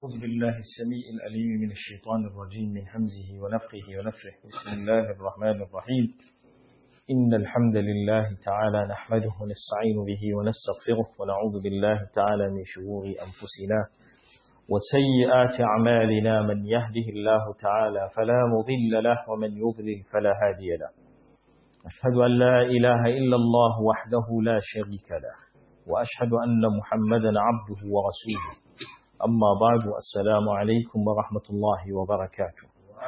أعوذ بالله السميع الأليم من الشيطان الرجيم من همزه ونفخه ونفخه بسم الله الرحمن الرحيم إن الحمد لله تعالى نحمده ونستعين به ونستغفره ونعوذ بالله تعالى من شرور أنفسنا وسيئات أعمالنا من يهده الله تعالى فلا مضل له ومن يضلل فلا هادي له أشهد أن لا إله إلا الله وحده لا شريك له وأشهد أن محمدا عبده ورسوله أما بعد السلام عليكم ورحمة الله وبركاته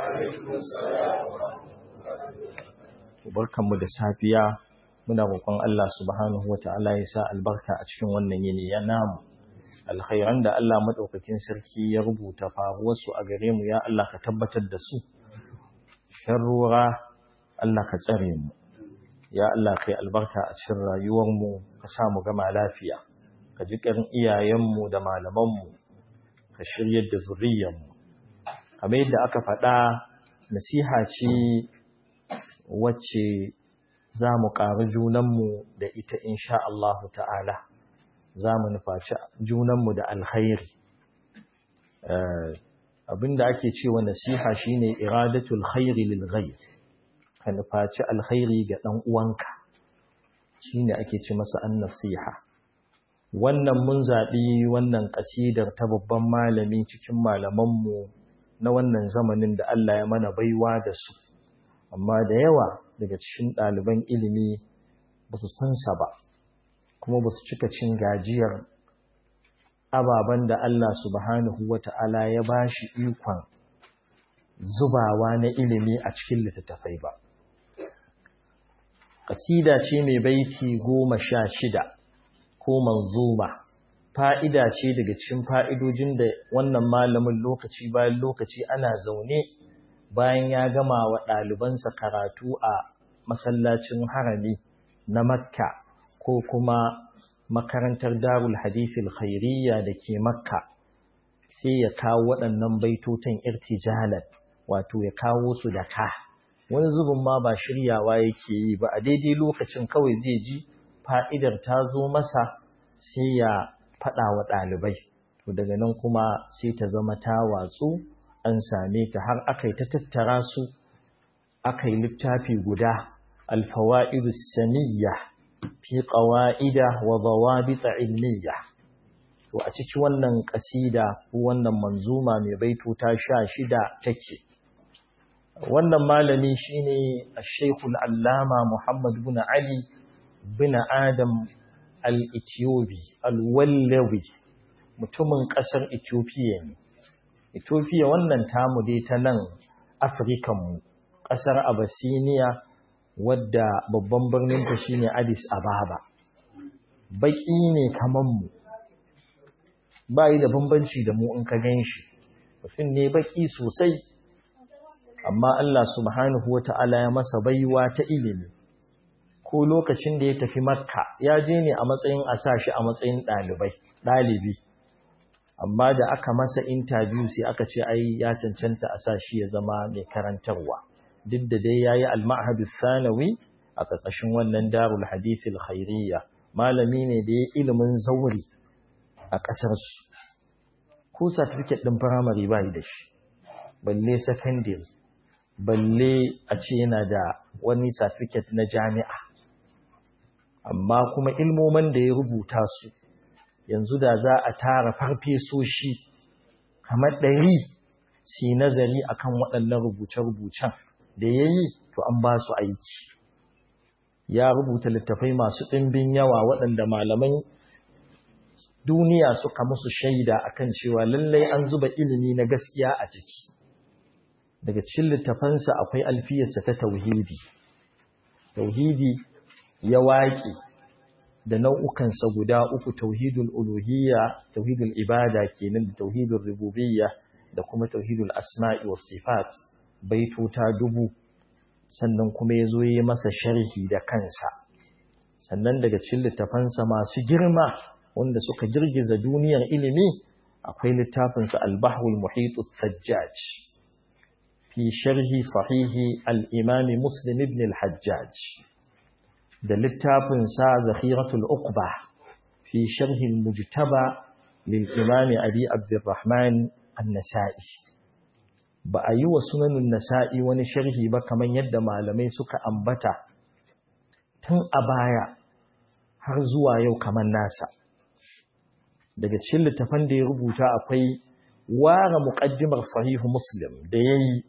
barkanmu da safiya muna roƙon Allah subhanahu wata'ala ya sa albarka a cikin wannan yini ya namu alkhairan da Allah madaukakin sarki ya rubuta faruwar su a gare mu ya Allah ka tabbatar da su sharrura Allah ka tsare mu ya Allah kai albarka a cikin rayuwar mu ka sa mu gama lafiya ka ji ƙarin iyayen mu da malaman mu ka shiryar da zuriyar mu kamar yadda aka faɗa nasiha ce wacce za mu ƙari junanmu da ita insha Allahu ta'ala za mu nufaci junanmu da alkhairi abinda ake cewa nasiha shine iradatul khairi lil ghayr ka nufaci alkhairi ga dan uwanka shine ake ce masa an nasiha wannan mun zaɓi wannan ƙasidar ta babban malami cikin malamanmu na wannan zamanin da Allah ya mana baiwa da su amma da yawa daga cikin ɗaliban ilimi ba su san sa ba kuma ba su cika cin gajiyar ababen da Allah subhanahu wa ta'ala ya ba shi ikon zubawa na ilimi a cikin littattafai ba. Ƙasida ce mai baiti goma sha shida ko manzuma fa'ida ce daga cikin fa'idojin da wannan malamin lokaci bayan lokaci ana zaune bayan ya gama wa ɗalibansa karatu a masallacin harami na makka ko kuma makarantar darul hadithil khairiyya da ke makka sai ya kawo waɗannan baitotan irtijalan wato ya kawo su da ka wani zubin ma ba shiryawa yake yi ba a daidai lokacin kawai zai ji fa'idar ta zo masa sai ya faɗa wa ɗalibai to daga nan kuma sai ta zama ta watsu an same ta har aka yi ta tattara su aka yi littafi guda alfawa'idu saniyya fi ƙawa'ida wa zawabita ilmiya to a ciki wannan ƙasida ko wannan manzuma mai baito ta sha shida take wannan malami shine Sheikhul Allama Muhammad bin Ali bin Adam al-Ethiopi al-Wallawi mutumin ƙasar Ethiopia ne Ethiopia wannan tamu dai ta nan Afirikanmu, ƙasar Abyssinia wadda babban birninta shine Addis Ababa. Baƙi ne kaman mu, ba yi da bambanci da mu in ka gan shi, mutum ne baƙi sosai, amma Allah subhanahu wa ta'ala ya masa baiwa ta ilimi. Ko lokacin da ya tafi Makka, ya je ne a matsayin a sa shi a matsayin ɗalibai, ɗalibi. amma da aka masa interview sai aka ce ai ya cancanta a sa shi ya zama mai karantarwa duk da dai yayi al-ma'had sanawi a ƙarƙashin wannan darul hadith al-khairiyya malami ne da ya ilimin zauri a ƙasar su ko certificate din primary ba da shi balle secondary balle a ce yana da wani certificate na jami'a amma kuma ilmoman da ya rubuta su yanzu da za a tara farfesoshi kamar ɗari si nazari akan waɗannan rubuce-rubucen da ya yi to an ba su aiki ya rubuta littafai masu ɗimbin yawa waɗanda malaman duniya suka musu shaida akan cewa lallai an zuba ilimi na gaskiya a ciki daga cikin littafansa akwai alfiyarsa ta tauhidi tauhidi ya waƙe da nau'ukansa guda uku tauhidul uluhiyya tauhidul ibada kenan da tauhidul rububiyya da kuma tauhidul asma'i was sifat baitota dubu sannan kuma yazo yi masa sharhi da kansa sannan daga cikin littafansa masu girma wanda suka girgiza duniyar ilimi akwai littafin sa al-bahrul muhit sajjaj fi sharhi sahihi al-imam muslim ibn al-hajjaj da littafinsa zakhiratul uqba fi sharhin mujtaba lil imam abi abdurrahman annasa'i ba a yi wa sunanin nasa'i wani sharhi ba kamar yadda malamai suka ambata tun a baya har zuwa yau kamar nasa daga cikin littafan da ya rubuta akwai ware muƙaddimar sahihu muslim da ya yi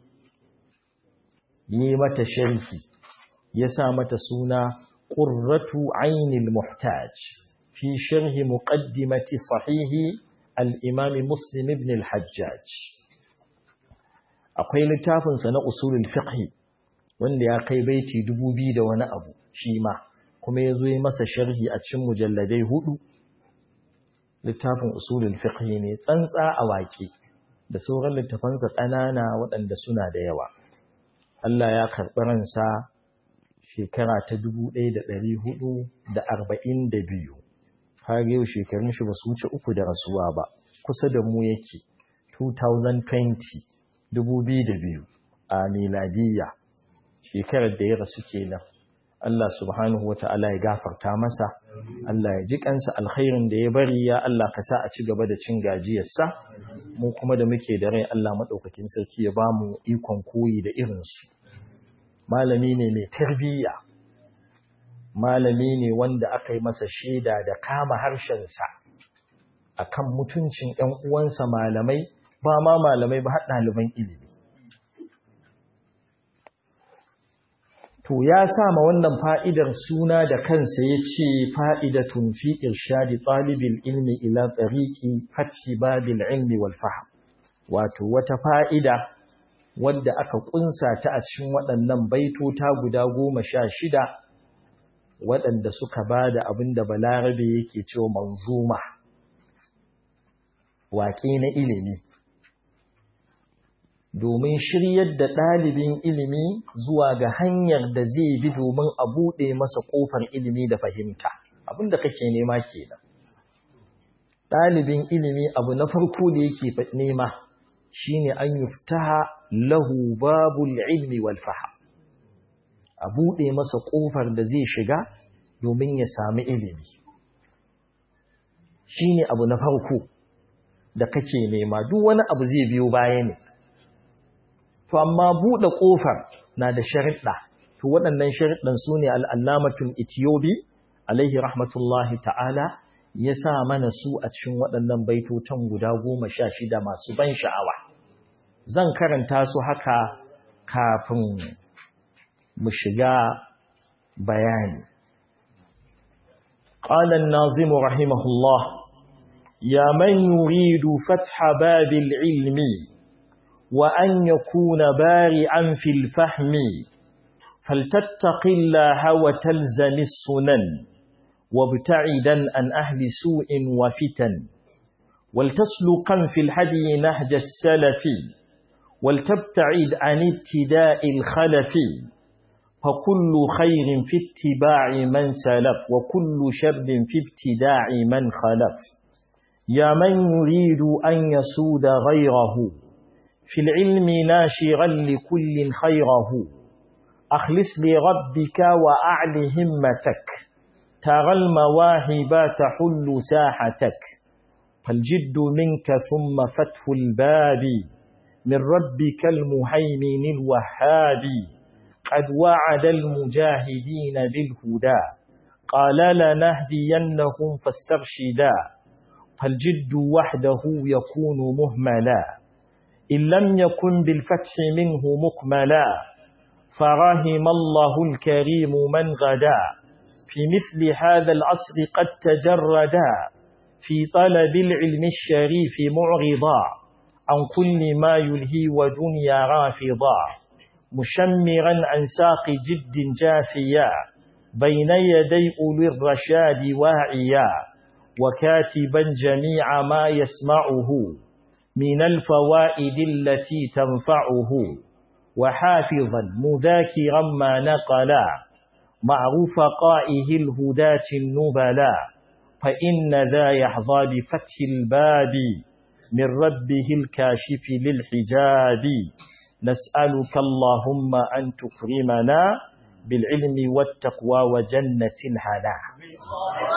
yi mata sharhi ya sa mata suna ƙurratu ainil muhtaj fi sharhi muƙaddimati sahihi al'imami muslim ibn al-hajjaj akwai littafinsa na usulul fiqhi wanda ya kai baiti dubu biyu da wani abu shi ma kuma ya zo yi masa sharhi a cikin mujalladai hudu littafin usulul fiqhi ne tsantsa a waƙe da sauran littafansa ƙanana waɗanda suna da yawa Allah ya karɓi ransa shekara ta dubu ɗaya da ɗari hudu da arba'in da biyu har yau shekarun shi ba su wuce uku da rasuwa ba kusa da mu yake 2020 2002 a miladiyya shekarar da ya rasu kenan Allah subhanahu wa ta'ala ya gafarta masa Allah ya ji kansa alkhairin da ya bari ya Allah ka sa a ci gaba da cin gajiyarsa mu kuma da muke da rai Allah madaukakin sarki ya ba mu ikon koyi da irinsu malami ne mai tarbiyya malami ne wanda aka yi masa shaida da kama harshensa akan mutuncin ‘yan uwansa malamai ba ma malamai ba har ɗaliban ilimi. To ya sama wannan fa'idar suna da kansa ya ce fa'idatun fi irshadi ɗalibin ilmi ila tsariki fathi babil ilmi wal faham. Wato wata fa'ida wadda aka ƙunsa ta a cikin waɗannan baitota guda goma sha shida waɗanda suka ba da abin da balarabe yake cewa manzuma. waƙe na ilimi domin shiryar da ɗalibin ilimi zuwa ga hanyar da zai bi domin a buɗe masa ƙofar ilimi da fahimta abinda kake nema kenan ɗalibin ilimi abu na farko da yake nema shine an yuftaha lahu babul ilmi wal faham a buɗe masa ƙofar da zai shiga domin ya sami ilimi shine abu na farko da kake nema duk wani abu zai biyo baya ne to amma buɗe ƙofar na da sharuɗa to waɗannan sharuɗan su ne al'allamatul itiyobi alaihi rahmatullahi ta'ala ya sa mana su a cikin waɗannan baitotan guda goma sha shida masu ban sha'awa zan karanta su haka kafin mu shiga bayani قال الناظم رحمه الله يا من يريد فتح باب العلم وأن يكون بارعا في الفهم فلتتق الله وتلزم السنن وابتعدا عن أهل سوء وفتن ولتسلقا في الهدي نهج السلف ولتبتعد عن ابتداء الخلف فكل خير في اتباع من سلف وكل شر في ابتداع من خلف يا من يريد أن يسود غيره في العلم ناشغا لكل خيره أخلص لربك وأعل همتك ترى المواهب تحل ساحتك فالجد منك ثم فتح الباب من ربك المهيمن الوهاب قد وعد المجاهدين بالهدى قال لنهدينهم فاسترشدا فالجد وحده يكون مهملا إن لم يكن بالفتح منه مكملا فرحم الله الكريم من غدا في مثل هذا العصر قد تجردا في طلب العلم الشريف معرضا عن كل ما يلهي ودنيا رافضا مشمرا عن ساق جد جافيا بين يدي أولي الرشاد واعيا وكاتبا جميع ما يسمعه من الفوائد التي تنفعه وحافظا مذاكرا ما نقلا معروف قائه الهداة النبلا فإن ذا يحظى بفتح الباب من ربه الكاشف للحجاب نسألك اللهم أن تكرمنا بالعلم والتقوى وجنة الهنا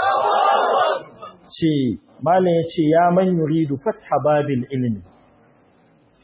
ce malam ya ce ya man yuridu fatha babil ilmi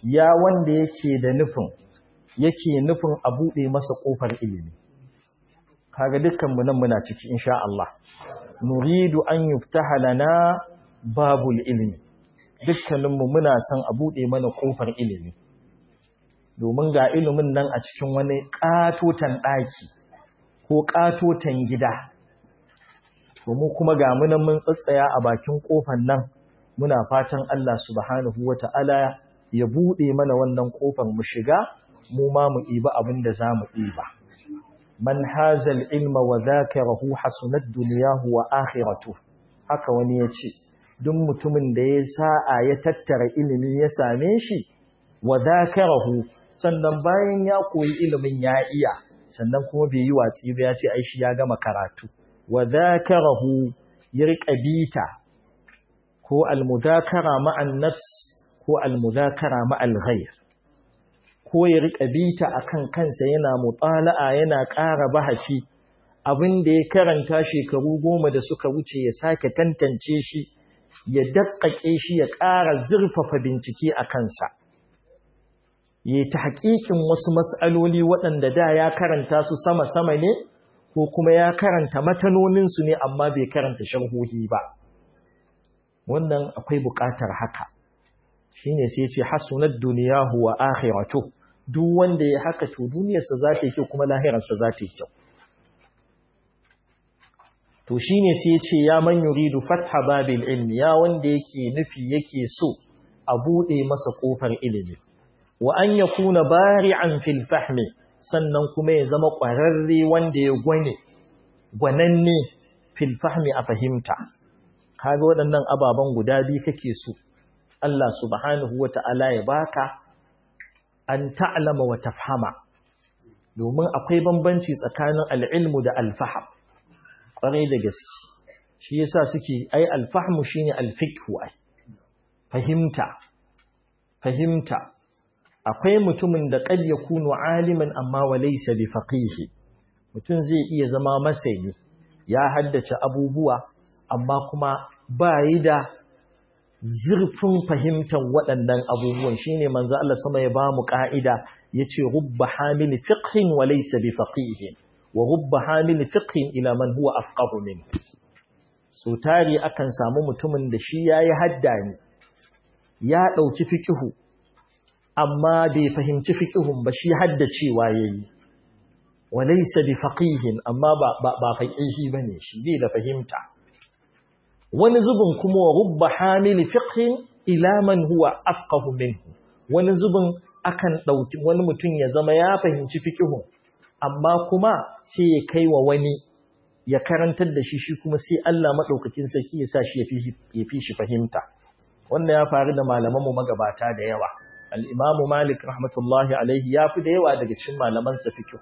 ya wanda yake da nufin yake nufin a buɗe masa ƙofar ilimi kaga dukkanmu nan muna ciki insha Allah nuridu an yuftaha lana babul ilmi dukkaninmu muna son a buɗe mana ƙofar ilimi domin ga ilimin nan a cikin wani ƙatotan ɗaki ko ƙatotan gida domin kuma ga munan mun tsatsaya a bakin ƙofar nan muna fatan Allah subhanahu wata'ala ya buɗe mana wannan ƙofar mu shiga mu ma mu ɗiba abin da za mu ɗiba man hazal ilma wa zakarahu hasunat duniyahu wa akhiratu haka wani ya ce duk mutumin da ya sa'a ya tattara ilimi ya same shi wa zakarahu sannan bayan ya koyi ilimin ya iya sannan kuma bai yi watsi ba ya ce ai shi ya gama karatu wa zakarahu ya riƙa bita ko almudakara ma'an nafs ko almudakara ma'al ghayr ko ya riƙa bita akan kansa yana mutala'a yana ƙara bahasi abin da ya karanta shekaru goma da suka wuce ya sake tantance shi ya daƙaƙe shi ya ƙara zurfafa bincike a kansa ya ta haƙiƙin wasu matsaloli waɗanda da ya karanta su sama-sama ne ko kuma ya karanta matanoninsu ne amma bai karanta sharhohi ba wannan akwai buƙatar haka shine sai ce hasunat duniyahu wa akhiratu duk wanda ya haka to duniyarsa za ta yi kyau kuma lahirarsa za ta yi kyau to shine sai ce ya man yuridu fatha babil ilmi ya wanda yake nufi yake so a bude masa kofar ilimi wa an yakuna bari'an fil fahmi sannan kuma ya zama ƙwararre wanda ya gwane gwananne fil fahmi a fahimta kaga waɗannan ababen guda biyu kake so Allah subhanahu wata'ala ya baka an ta'lama wa tafhama domin akwai bambanci tsakanin al'ilmu da alfaham ƙwarai da gaske shi yasa suke ai alfahmu shine alfiqhu ai fahimta fahimta akwai mutumin da qad yakunu aliman amma wa laysa bi faqih mutum zai iya zama masani ya haddace abubuwa amma kuma ba yi da zurfin fahimtar waɗannan abubuwan shine manzo Allah sama ya ba mu ka'ida yace rubba hamil fiqhin wa laysa bi faqih wa rubba hamil fiqhin ila man huwa afqahu min so tari akan samu mutumin da shi yayi hadda ne ya dauki fiqhu amma bai fahimci fiqhun ba shi haddacewa yayi wa laysa bi faqihin amma ba ba faqihi bane shi bai da fahimta wani zubin kuma wa rubba hamil fiqhin ila man huwa afqahu minhu wani zubin akan dauki wani mutum ya zama ya fahimci fiqhun amma kuma sai ya kai wa wani ya karantar da shi shi kuma sai Allah madaukakin sarki ya sa shi ya fi shi fahimta wannan ya faru da malaman mu magabata da yawa al-Imam Malik rahmatullahi alaihi ya fi da yawa daga cikin malaman sa fiqh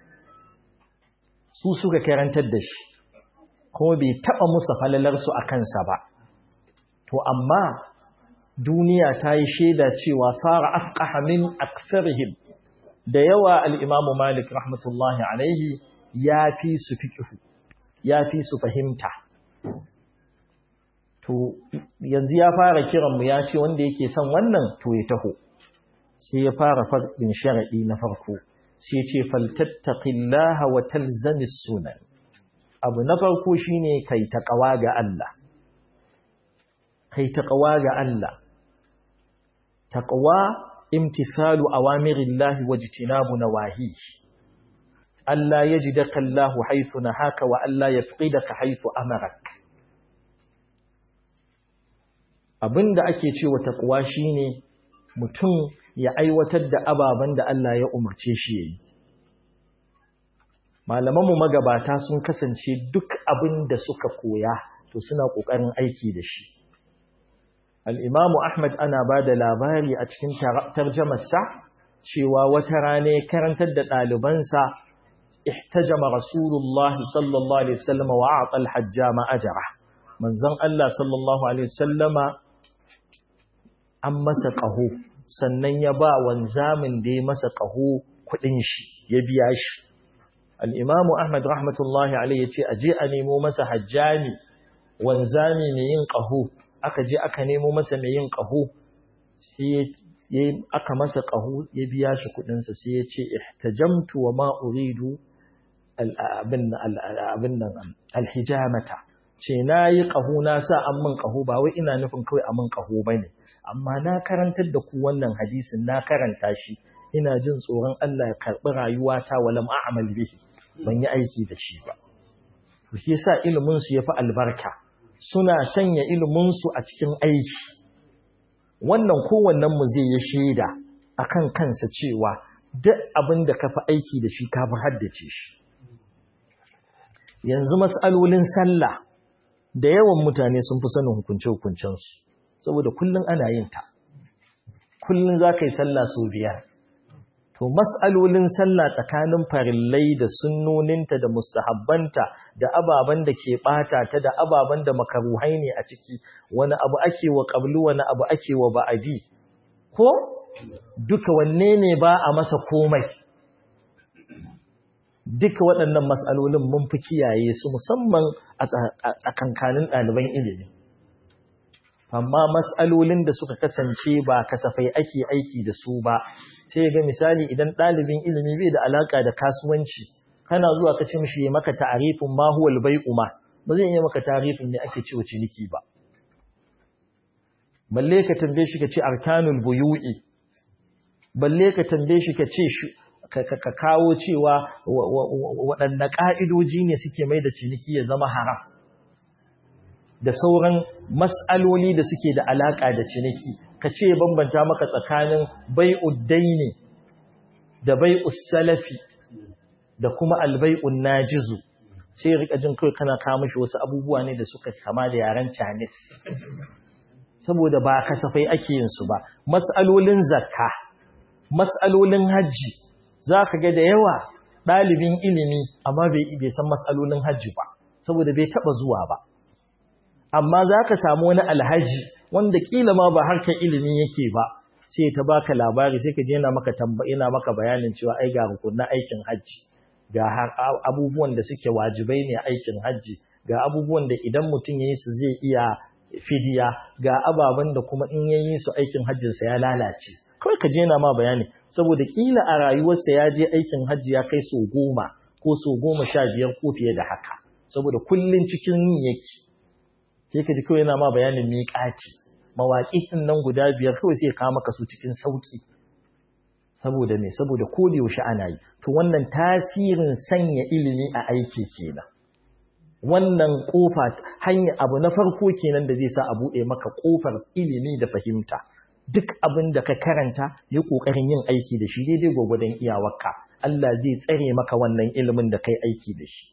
su suka karantar da shi kuma bai taba musu falalar su akan sa ba to amma duniya ta yi shaida cewa sara afqaha min aktharihim da yawa al'imamu Malik rahmatullahi alaihi ya fi su fiƙihu, ya fi su fahimta. To, yanzu ya fara kiranmu ya ce wanda yake son wannan to ya taho, sai ya fara faɗin sharaɗi na farko, sai ce faltattaƙillaha wa talzamis sunan. Abu na farko shi ne kai taƙawa ga Allah. Kai taƙawa ga Allah. Taƙawa امتثال أوامر الله واجتناب نواهيه ألا يجدك الله حيث نهاك وألا يفقدك حيث أمرك abinda ake cewa taqwa shine mutum ya aiwatar da ababen da Allah ya umarce shi yayi malaman mu magabata sun kasance duk abin da suka koya to suna kokarin aiki da shi al'imamu Ahmad ana ba da labari a cikin tarjamarsa cewa wata rane karantar da ɗalibansa ihtajama Rasulullah sallallahu Alaihi wasallama wa a tsalhajja ma'ajara. Manzon Allah sallallahu Alaihi wasallama an masa ƙaho, sannan ya ba wanzamin da ya masa ƙaho kuɗin shi, ya biya shi. Al'imamu Ahmad rahmatullahi Alaihi ya ce, a je a nemo masa hajjami, wanzami mai yin ƙaho, aka je aka nemo masa mai yin ƙaho sai aka masa ƙaho ya biya shi kuɗinsa sai ya ce ihtajamtu wa ma uridu abin nan alhijamata ce na yi ƙaho na sa an min ƙaho ba wai ina nufin kawai a min ƙaho ba ne amma na karantar da ku wannan hadisin na karanta shi ina jin tsoron Allah ya karɓi rayuwata walam a'mal bihi ban yi aiki da shi ba shi yasa ilimin su yafi albarka suna sanya ilimin su a cikin aiki wannan kowannen mu zai yi shaida akan kansa cewa duk abin da ka fi aiki da shi ka fi haddace shi yanzu mas'alolin sallah da yawan mutane sun fi sanin hukunce-hukuncensu saboda kullum ana yin ta kullum za ka yi sallah sau biyar to mas'alolin sallah tsakanin farillai da sunnoninta da mustahabbanta da ababen da ke bata ta da ababen da makaruhai ne a ciki wani abu ake wa qablu wani abu ake wa ba'adi ko duka wanne ne ba a masa komai duka waɗannan mas'alolin mun fi kiyaye su musamman a tsakankanin ɗaliban ilimi amma mas'alolin da suka kasance ba kasafai ake aiki da su ba sai ga misali idan ɗalibin ilimi bai da alaka da kasuwanci kana zuwa ka ce mishi ya maka ta'arifin ma huwal bai'u ma ba zai iya maka ta'arifin ne ake cewa ciniki ba balle ka tambaye shi ka ce arkanul buyu'i balle ka tambaye shi ka ce ka kawo cewa waɗanne ƙa'idoji ne suke mai da ciniki ya zama haram da sauran mas'aloli da suke da alaƙa da ciniki ka ce bambanta maka tsakanin bai'ud daini da bai'us salafi da kuma albai'un najizu sai rika jin kai kana kawo mishi wasu abubuwa ne da suka kama da yaren Chinese saboda ba kasafai ake yin su ba mas'alolin zakka mas'alolin hajji zaka ga da yawa ɗalibin ilimi amma bai san mas'alolin hajji ba saboda bai taba zuwa ba amma zaka samu wani alhaji wanda kila ma ba harkar ilimi yake ba sai ta baka labari sai ka je yana maka yana maka bayanin cewa ai ga rukunin aikin hajji ga abubuwan da suke wajibai ne aikin hajji ga abubuwan da idan mutum yayi su zai iya fidiya ga ababen da kuma in yayi su aikin hajjin sa ya lalace kawai ka je yana ma bayani saboda kila a rayuwarsa ya je aikin hajji ya kai so goma ko so goma sha biyar ko fiye da haka saboda kullun cikin yin yake sai ka ji kawai yana ma bayanin miƙati mawaƙi ɗin nan guda biyar kawai sai ka maka su cikin sauƙi saboda me saboda ko da yaushe ana yi to wannan tasirin sanya ilimi a aiki kenan wannan kofa hanya abu na farko kenan da zai sa a buɗe maka kofar ilimi da fahimta duk abin da ka karanta yi ƙoƙarin yin aiki da shi daidai gwagwadon iyawarka Allah zai tsare maka wannan ilimin da kai aiki da shi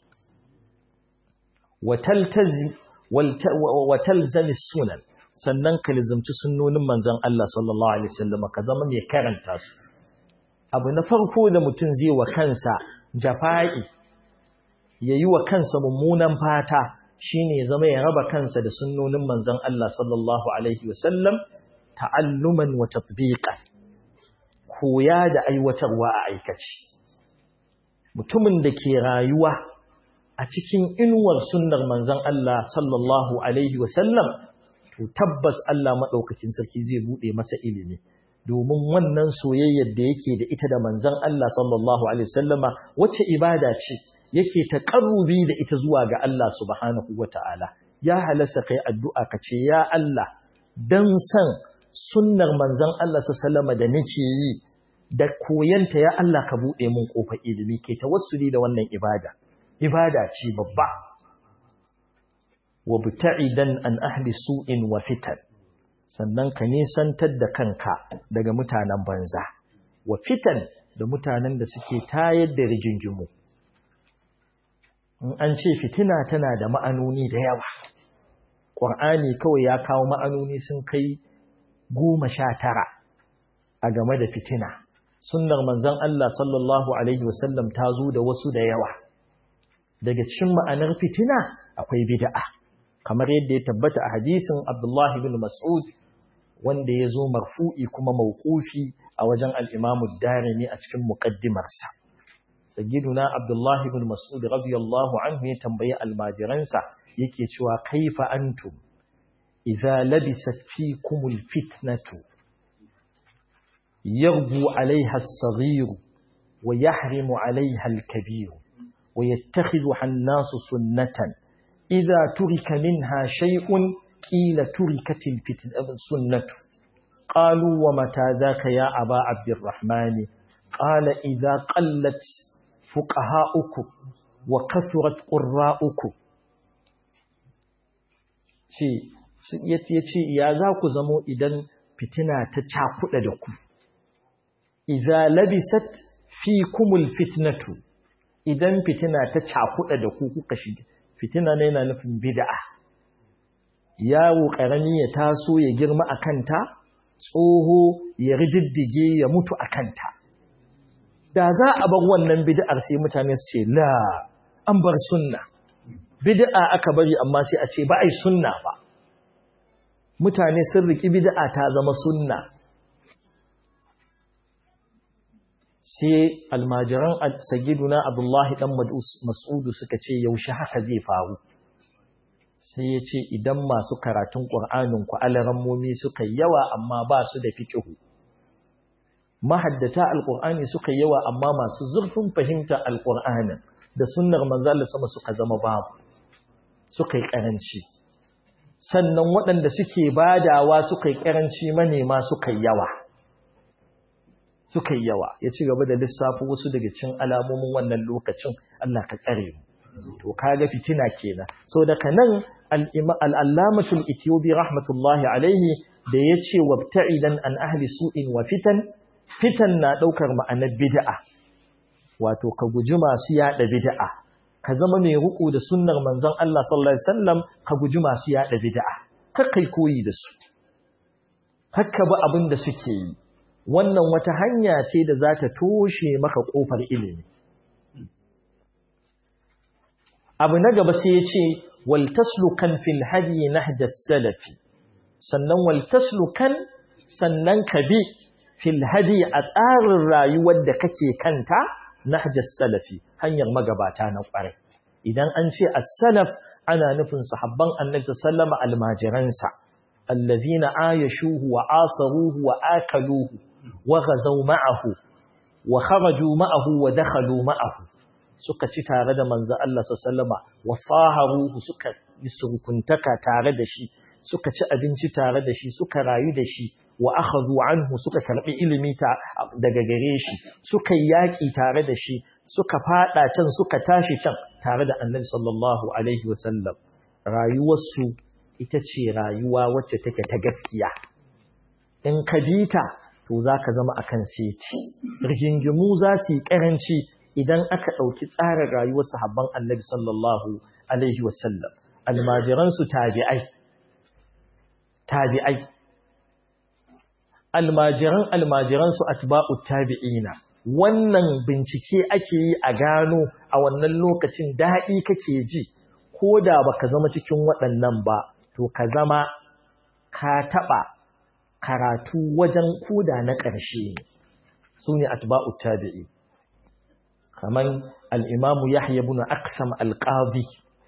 wa talzami sunan sannan ka lizumci sunnonin manzon Allah sallallahu alaihi wasallam ka zama mai karanta su abu na farko da mutum zai wa kansa jafa'i yayi wa kansa mummunan fata shine zama ya raba kansa da sunnonin manzon Allah sallallahu alaihi wasallam ta'alluman wa tatbiqan koya da aiwatarwa a aikaci mutumin da ke rayuwa a cikin inuwar sunnar manzon Allah sallallahu alaihi wasallam to tabbas Allah maɗaukakin sarki zai buɗe masa ilimi domin wannan soyayyar da yake da ita da manzon Allah sallallahu alaihi wasallama wacce ibada ce yake taqarrubi da ita zuwa ga Allah subhanahu wataala ya halasta kai addu'a ka ce ya Allah dan san sunnar manzon Allah sallallahu da nake yi da koyanta ya Allah ka buɗe mun kofar ilimi ke tawassuli da wannan ibada ibada ce babba wabta'idan an ahli su'in wa fitan sannan ka nisantar da kanka daga mutanen banza wa fitan da mutanen da suke tayar da rigingimu in an ce fitina tana da ma'anoni da yawa ƙur'ani kawai ya kawo ma'anoni sun kai goma sha tara a game da fitina sunnar manzon Allah sallallahu alaihi wasallam ta zo da wasu da yawa daga cikin ma'anar fitina akwai bid'a kamar yadda ya tabbata a hadisin Abdullah ibn Mas'ud wanda ya zo marfu'i kuma mawqufi a wajen al-Imam ad-Darimi a cikin muqaddimarsa sayyiduna Abdullah ibn Mas'ud radiyallahu anhu ya tambayi almajiransa yake cewa kaifa antum idza labisat fikumul fitnatu yarbu alaiha as-saghir wa yahrimu alaiha al-kabir wa yattakhidhuha an-nasu sunnatan idha turika minha shay'un qila turikatil sunnatu qalu wa mata dhaka ya aba abdurrahman qala idha qallat fuqaha'ukum wa kasurat qurra'ukum ce yace ya za ku zamo idan fitina ta cakuɗa da ku idza labisat fikumul fitnatu idan fitina ta cakuɗa da ku kuka shiga fitina ne yana nufin bid'a yawo karami ya taso ya girma akanta tsoho ya rijiddige ya mutu akanta da za a bar wannan bid'ar sai mutane su ce la an bar sunna bid'a aka bari amma sai a ce ba ai sunna ba mutane sun riki bid'a ta zama sunna sai almajiran sagiduna abdullahi dan mas'udu suka ce yaushe haka zai faru sai ya ce idan masu karatun ƙur'anin ku alarammomi suka yawa amma ba su da fiƙihu mahaddata alƙur'ani suka yawa amma masu zurfin fahimta alƙur'anin da sunnar manzala sama suka zama babu suka yi ƙaranci sannan waɗanda suke badawa suka yi ƙaranci manema suka yi yawa suka yi yawa ya ci gaba da lissafi wasu daga cikin alamomin wannan lokacin Allah ka tsare mu to kaga fitina kenan so daga nan al-allamatul ethiopi rahmatullahi alaihi da yace wabta'idan an ahli su'in wa fitan fitan na daukar ma'anar bid'a wato ka guji masu yada bid'a ka zama mai ruku da sunnar manzon Allah sallallahu alaihi wasallam ka guji masu yada bid'a kar kai koyi da su hakka ba abin da suke yi wannan wata hanya ce da za ta toshe maka kofar ilimi abu na gaba sai ya ce waltaslukan fil hadi nahja salafi sannan waltaslukan sannan ka bi fil hadi a tsarin rayuwar da kake kanta nahja salafi hanyar magabata na kwarai idan an ce as-salaf ana nufin sahabban annabi sallama almajiransa allazina ayashuhu wa asaruhu wa akaluhu wa ghazaw ma'ahu wa kharaju ma'ahu wa dakhalu ma'ahu suka ci tare da manzo Allah sallama wa saharuhu suka yi surkuntaka tare da shi suka ci abinci tare da shi suka rayu da shi wa akhadhu anhu suka karbi ilimi ta daga gare shi suka yaki tare da shi suka fada can suka tashi can tare da Annabi sallallahu alaihi wasallam rayuwarsu ita ce rayuwa wacce take ta gaskiya in ka bita to zaka zama akan seti rigingimu za su yi karanci idan aka ɗauki tsarin rayuwar sahabban annabi sallallahu alaihi wasallam almajiransu tabi'ai tabi'ai almajiran almajiransu atba'u tabi'ina wannan bincike ake yi a gano a wannan lokacin daɗi kake ji ko da baka zama cikin waɗannan ba to ka zama ka taɓa karatu wajen koda na ƙarshe su ne atba'u tabi'i kamar al'imamu Yahya bin Aksam alƙazi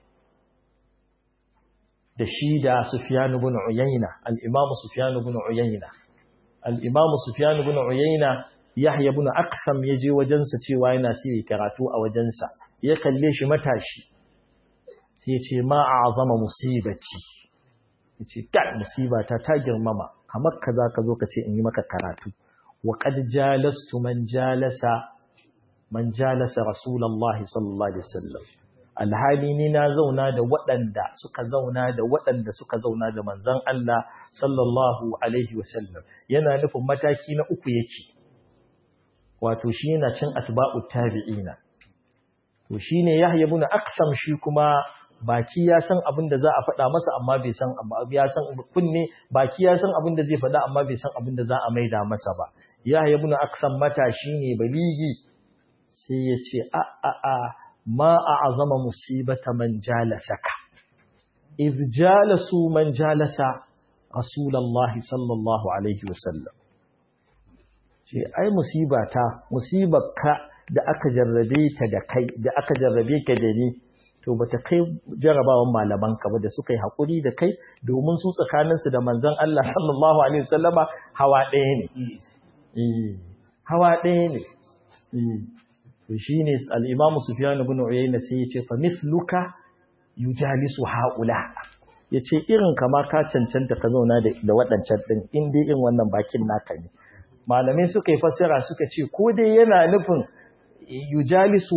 da shi da Sufiyanu bin Uyayna, al'imamu Sufiyanu bin Uyayna. Al'imamu Sufiyanu bin Uyayna Yahya bin Aksam ya je wajensa cewa yana siya karatu a wajensa, ya kalle shi matashi, sai ce ma a zama musibaci. Ya ce, ta musibata ta girmama, kamar ka za ka zo ka ce in yi maka karatu. Wa ƙad jalastu man jalasa man jalasa rasulullahi sallallahu alaihi wasallam alhali ni na zauna da waɗanda suka zauna da waɗanda suka zauna da manzon Allah sallallahu alaihi wasallam yana nufin mataki na uku yake wato shi yana cin atba'ut tabi'ina to shine Yahya ibn Aqsam shi kuma baki ya san abin da za a faɗa masa amma bai san ya san kunne baki ya san abin da zai faɗa amma bai san abin da za a maida masa ba Yahya ibn Aqsam matashi ne baligi sai ya ce a a a ma a azama musibata man jalasaka iz jalasu man jalasa rasulullahi sallallahu alaihi wasallam ce ai musibata musibarka da aka jarrabe ta da kai da aka jarrabe ka da ni to bata kai jarabawan malaman ka ba da suka yi hakuri da kai domin su tsakaninsu da manzon Allah sallallahu alaihi wasallama hawa ɗaya ne hawa ɗaya ne to shi ne al'imamu sufiyan ibn uyayna sai ya ce fa misluka yujalisu haula ya ce irin kama ka cancanta ka zauna da waɗancan ɗin in dai irin wannan bakin naka ne malamai suka yi fassara suka ce ko dai yana nufin yujalisu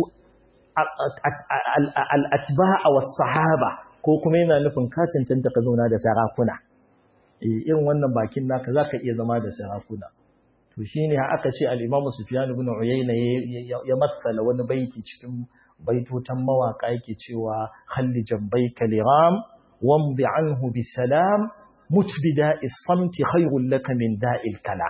al'atba'a was sahaba ko kuma yana nufin ka cancanta ka zauna da sarakuna irin wannan bakin naka zaka iya zama da sarakuna to shine aka ce al-Imam Sufyan ibn Uyayna ya matsala wani baiti cikin baitotan mawaka yake cewa khalli jambayka liram wamdi anhu bisalam mutbida is-samti khayrun laka min da'il kala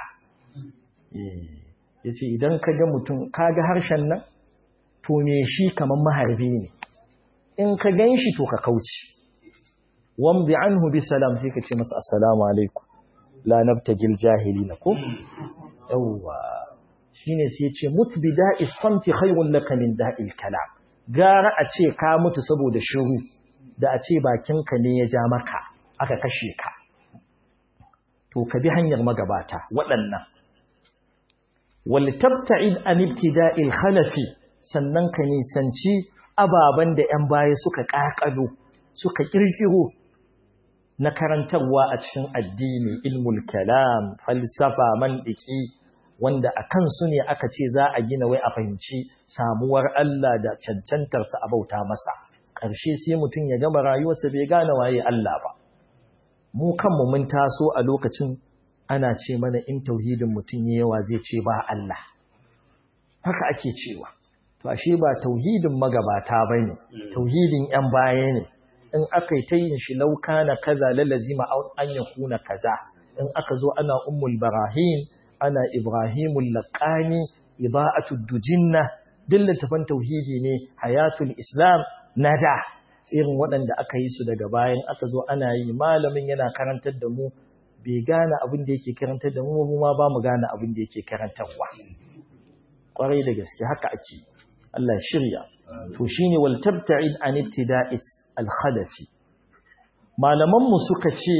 yace idan kaga mutum kaga harshen nan to me shi kaman maharbi ne in ka ganshi to ka kauce wamdi anhu bisalam sai ka ce masa assalamu alaikum la nabtagil jahilina ko yawwa shine sai ce mutu bi da'i samti khayrun laka min da'il kalam gara a ce ka mutu saboda shiru da a ce bakinka ne ya ja maka aka kashe ka to ka bi hanyar magabata waɗannan wal tabta'id an ibtida'il khalafi sannan ka nisanci ababan da 'yan baya suka ƙaƙalo suka ƙirƙiro na karantarwa a cikin addini ilmul kalam falsafa mandiki wanda a kansu ne aka ce za a gina wai a fahimci samuwar Allah da cancantarsa a bauta masa ƙarshe sai mutum ya gama rayuwarsa bai gane waye Allah ba mu kanmu mun taso a lokacin ana ce mana in tauhidin mutum yawa zai ce ba Allah haka ake cewa to ashe ba tauhidin magabata bane tauhidin yan baya ne in aka yi ta yin shi lauka na kaza lalazima an ya kuna kaza in aka zo ana ummul barahim ana ibrahimul laqani ida'atud dujinna duk littafan tauhidi ne hayatul islam nada irin waɗanda aka yi su daga bayan aka zo ana yi malamin yana karantar da mu bai gane abin da yake karantar da mu mu ma ba mu gane abin da yake karantarwa kwarai da gaske haka ake Allah shirya to shine wal tabta'id an ibtida'is al-khalafi malaman mu suka ce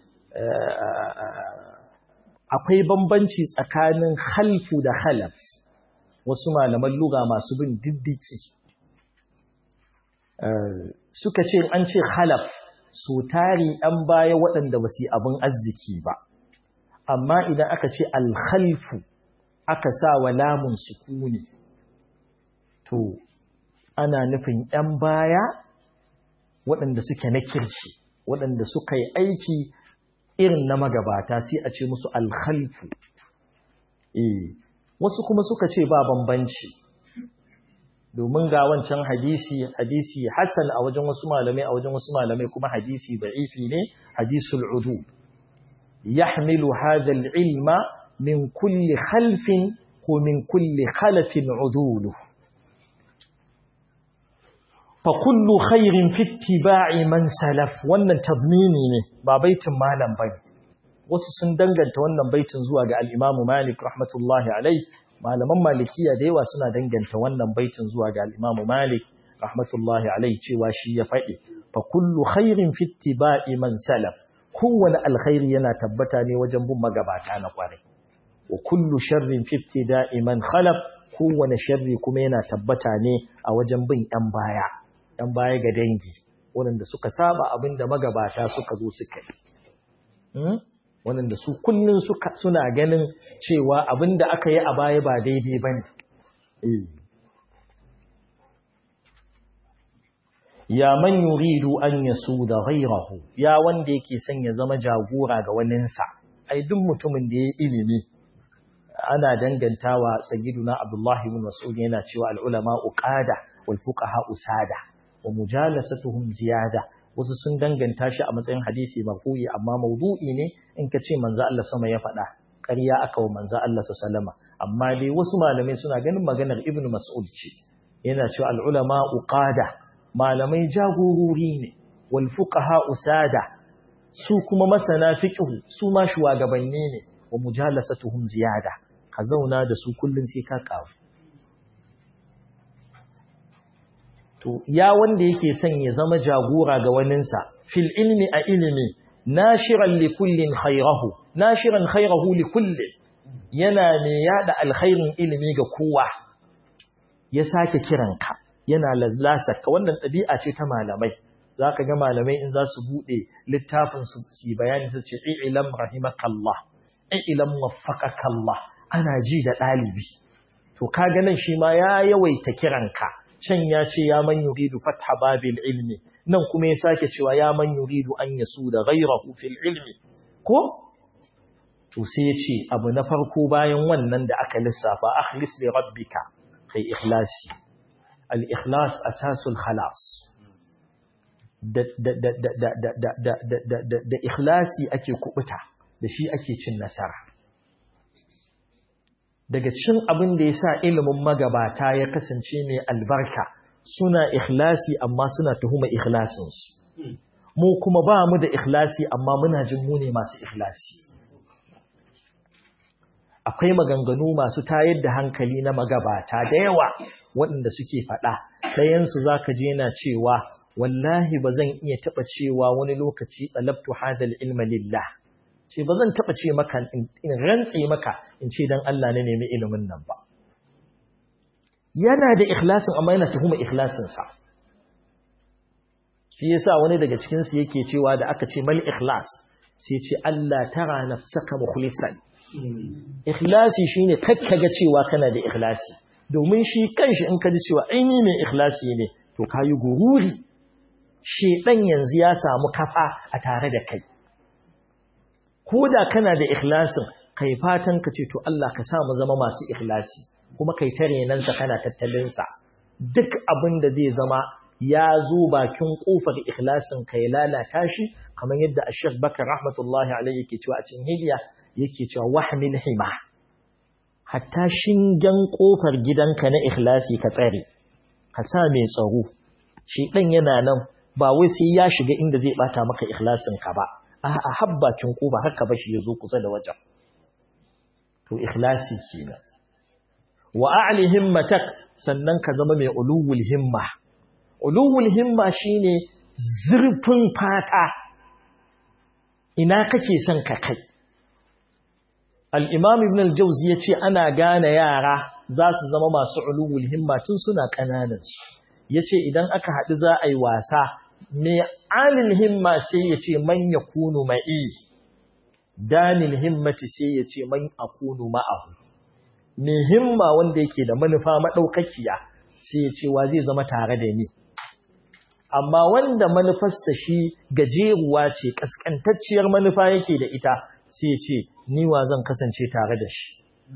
akwai bambanci tsakanin khalfu da khalaf wasu malaman lugha masu bin diddiki suka ce an ce khalaf su tari ɗan baya waɗanda ba su yi abin arziki ba amma idan aka ce alkhalfu aka sa wa lamun sukuni to ana nufin ‘yan baya waɗanda suke na kirki waɗanda suka yi aiki irin na magabata sai a ce musu alkhalfu eh wasu kuma suka ce ba bambanci domin ga wancan hadisi hadisi hasan a wajen wasu malamai a wajen wasu malamai kuma hadisi da'ifi ne hadisul udu yahmilu hadha al-ilma min kulli khalfin ko min kulli khalafin udulu fa kullu khairin fi ittiba'i man salaf wannan tadmini ne ba baitin malam bane wasu sun danganta wannan baitin zuwa ga al-Imam Malik rahmatullahi alayhi malaman malikiya da yawa suna danganta wannan baitin zuwa ga al-Imam Malik rahmatullahi alayhi cewa shi ya faɗi fa kullu khairin fi ittiba'i man salaf kowane alkhairi yana tabbata ne wajen bin magabata na kwarai wa kullu sharrin fi ibtida'i man khalaf kowane sharri kuma yana tabbata ne a wajen bin yan baya yan baya ga dangi wanda suka saba abinda magabata suka zo suka yi wanda su kullun suka suna ganin cewa abinda aka yi a baya ba daidai bane eh ya man yuridu an yasuda ghayrahu ya wanda yake son ya zama jagora ga waninsa ai duk mutumin da ya ilimi ana dangantawa sayyiduna abdullahi ibn mas'ud yana cewa al ulama uqada wal fuqaha usada wa mujalasatuhum ziyada wasu sun danganta shi a matsayin hadisi marfu'i amma maudu'i ne in ka ce manzo Allah sama ya faɗa ƙarya aka wa manzo Allah sallama amma dai wasu malamai suna ganin maganar ibn mas'ud ce yana cewa al ulama uqada malamai jagorori ne wal fuqaha usada su kuma masana fiqh su ma shugabanni ne wa mujalasatuhum ziyada ka zauna da su kullun sai ka kawo to ya wanda yake son ya zama jagora ga waninsa fil ilmi a ilimi nashiran li kullin khayrahu nashiran khayrahu li kullin yana mai yada alkhairin ilimi ga kowa ya sake kiranka yana lasaka wannan ɗabi'a ce ta malamai za ka ga malamai in za su buɗe littafin su ci bayani su ce ilam rahimakallah ilam waffaqakallah ana ji da ɗalibi to ka ga nan shi ma ya yawaita kiranka can ya ce ya man yuridu fatha babil ilmi nan kuma ya sake cewa ya man yuridu an yasu da ghayrahu fil ilmi ko to sai ya ce abu na farko bayan wannan da aka lissafa akhlis li rabbika kai ikhlasi al ikhlas asasul khalas da da da da da da da da da ikhlasi ake kubuta da shi ake cin nasara daga cin abin da yasa ilimin magabata ya kasance mai albarka suna ikhlasi amma suna tuhuma ikhlasinsu mu kuma ba mu da ikhlasi amma muna jin mu ne masu ikhlasi akwai maganganu masu tayar da hankali na magabata da yawa waɗanda suke faɗa ɗayansu za ka je na cewa wallahi ba zan iya taɓa cewa wani lokaci ɗalabtu hadal ilma lillah ce ba zan taɓa ce maka in rantse maka in ce don Allah na nemi ilimin nan ba yana da ikhlasin amma yana tuhuma ikhlasinsa shi yasa wani daga cikinsu yake cewa da aka ce mal ikhlas sai ce Allah tara nafsaka mukhlisan ikhlasi shine kakkaga cewa kana da ikhlasi domin shi kanshi in ka ji cewa aini mai ikhlasi ne to kayi gururi shedan yanzu ya samu kafa a tare da kai koda kana da ikhlasin kai fatan ka ce to Allah ka sa mu zama masu ikhlasi kuma kai tare nan sa kana tattalin sa duk abin da zai zama ya zo bakin kofar ikhlasin kai lalata shi kamar yadda Sheikh Bakar rahmatullahi alayhi yake cewa a cikin hidiya yake cewa wahmil hima hatta shingen kofar gidanka na ikhlasi ka tsare ka sa mai tsaro shi dan yana nan ba wai sai ya shiga inda zai bata maka ikhlasin ka ba a habbacin kofa haka ba shi yazo kusa da wajen to ikhlasi kenan wa a'li himmatak sannan ka zama mai ulul himma ulul himma shine zurfin fata ina kake son ka kai al'imam ibn al-jauzi ya ce ana gane yara za su zama masu uluwul himma tun suna ƙananansu ya ce idan aka haɗu za a yi wasa mai alil himma sai ya ce man ya kunu ma'i danil himmati sai ya ce man a kunu ma'ahu mai himma wanda yake da manufa maɗaukakiya sai ya ce wa zai zama tare da ni amma wanda manufarsa shi gajeruwa ce ƙasƙantacciyar manufa yake da ita sai ya ce ni wa zan kasance tare da shi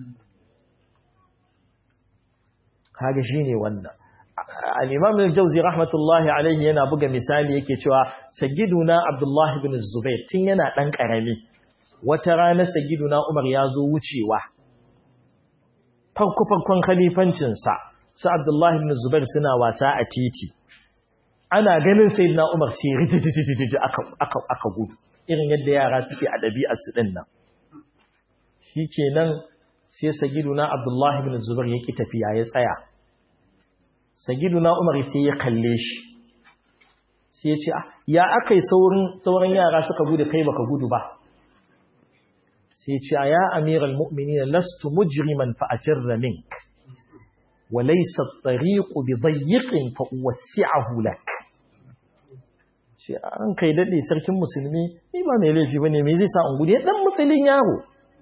kaga shine wannan al-imam al-jawzi rahmatullahi alayhi yana buga misali yake cewa sayyiduna abdullah ibn zubair tun yana dan karami wata rana sayyiduna umar ya zo wucewa farko farkon khalifancin sa sa abdullah ibn zubair suna wasa a titi ana ganin sayyidina umar sai rididididi aka aka aka gudu irin yadda yara suke a ɗabi'ar su din nan shi kenan sai sagiduna abdullahi bin zubar ya ƙi tafiya ya tsaya sagiduna umar sai ya kalle shi sai ya ce ya aka yi sauran yara suka gudu kai baka gudu ba sai ce ya amiral mu'mini lastu mujriman fa afirra mink wa laysa at-tariqu bi dayyiqin fa uwassi'ahu lak ce an kai dade sarkin musulmi ni ba mai laifi bane me zai sa an gudu ya dan musulin yaro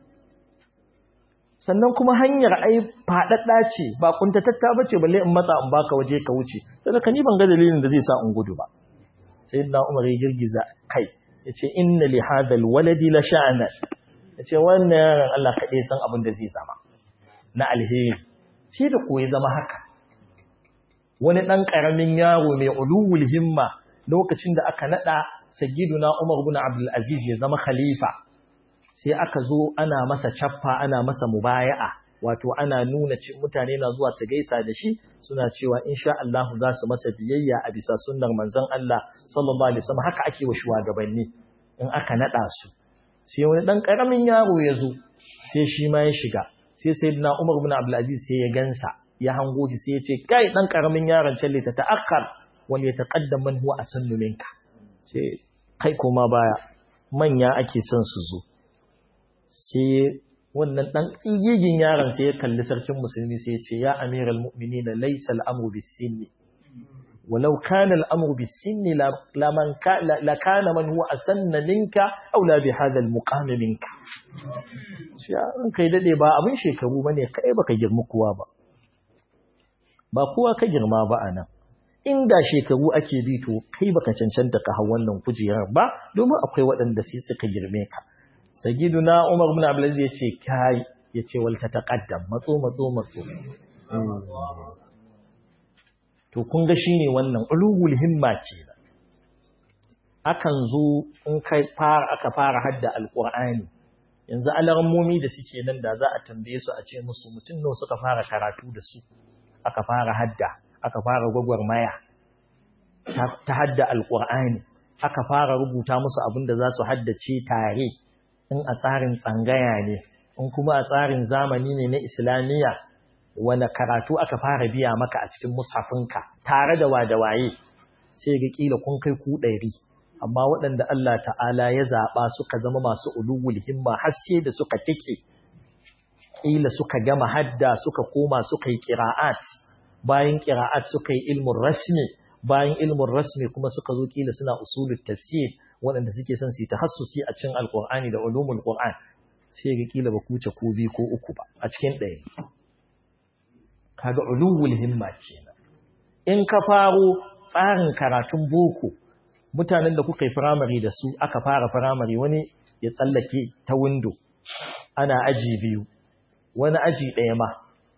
sannan kuma hanyar ai faɗaɗɗa ce ba kuntatatta ba ce balle in matsa in baka waje ka wuce sannan ka ni ban ga dalilin da zai sa in gudu ba sai na umar ya girgiza kai ya ce inna li hadal waladi la sha'anan ya ce wannan yaron Allah kaɗai san abin da zai zama na alheri shi da koyi zama haka wani ɗan ƙaramin yaro mai uluwul himma lokacin da aka naɗa sayyiduna umar bin abdul aziz ya zama khalifa sai aka zo ana masa cappa ana masa mubaya'a wato ana nuna mutane na zuwa su gaisa da shi suna cewa insha Allah za su masa biyayya a bisa sunnar manzon Allah sallallahu alaihi wasallam haka ake wa shugabanni in aka nada su sai wani dan karamin yaro ya zo sai shi ma ya shiga sai sayyidina Umar ibn Abdul Aziz sai ya gansa ya hango shi sai ya ce kai dan karamin yaron can ta ta'akkar wal yataqaddam man huwa asannu minka sai kai koma baya manya ake son su zo sai wannan dan tsigigin yaron sai ya kalli sarkin musulmi sai ya ce ya amiral mu'minina laysa al-amru bis-sinni walau kana al-amru bis-sinni la man la kana man huwa asanna minka aw la bi hadha al-muqam minka shi an kai dade ba abin shekaru bane kai baka girma kowa ba ba kowa ka girma ba anan inda shekaru ake bi to kai baka cancanta ka hau wannan kujerar ba domin akwai waɗanda sai suka girme ka sagiduna Umar ibn Abdul Aziz yace kai yace wal tataqaddam matso matso matso to kun ga shine wannan ulul himma ce akan zo in kai fara aka fara hadda alqur'ani yanzu alarmomi da suke nan da za a tambaye su a ce musu mutum nawa suka fara karatu da su aka fara hadda aka fara gwagwarmaya ta hadda alqur'ani aka fara rubuta musu abin da za su haddace tare in a tsarin tsangaya ne in kuma a tsarin zamani ne na islamiyya wani karatu aka fara biya maka a cikin mushafinka tare da wadawaye sai ga kila kun kai ku ɗari amma waɗanda Allah ta'ala ya zaɓa suka zama masu ulugul himma har sai da suka tike kila suka gama hadda suka koma suka yi qira'at bayan qira'at suka yi ilmun rasmi bayan ilmun rasmi kuma suka zo kila suna usulul tafsir waɗanda suke son su yi tahassusi a cikin alkur'ani da ulumul qur'an sai ga kila ba kuce ko biyu ko uku ba a cikin ɗaya kaga ulumul himma kenan in ka faro tsarin karatun boko mutanen da kuka yi firamare da su aka fara firamare wani ya tsallake ta windo ana aji biyu wani aji ɗaya ma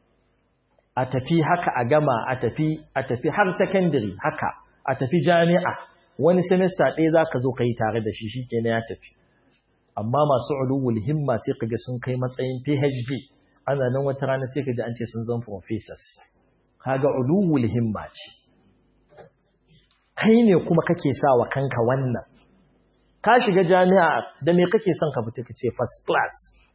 a tafi haka a gama a tafi a tafi har secondary haka a tafi jami'a wani semester ɗaya za ka zo ka yi tare da shi shi ke ya tafi amma masu uluwul himma sai ka ga sun kai matsayin phd ana nan wata rana sai ka ji an ce sun zama professors kaga uluwul himma ce kai ne kuma kake sa wa kanka wannan ka shiga jami'a da me kake son ka fita kace first class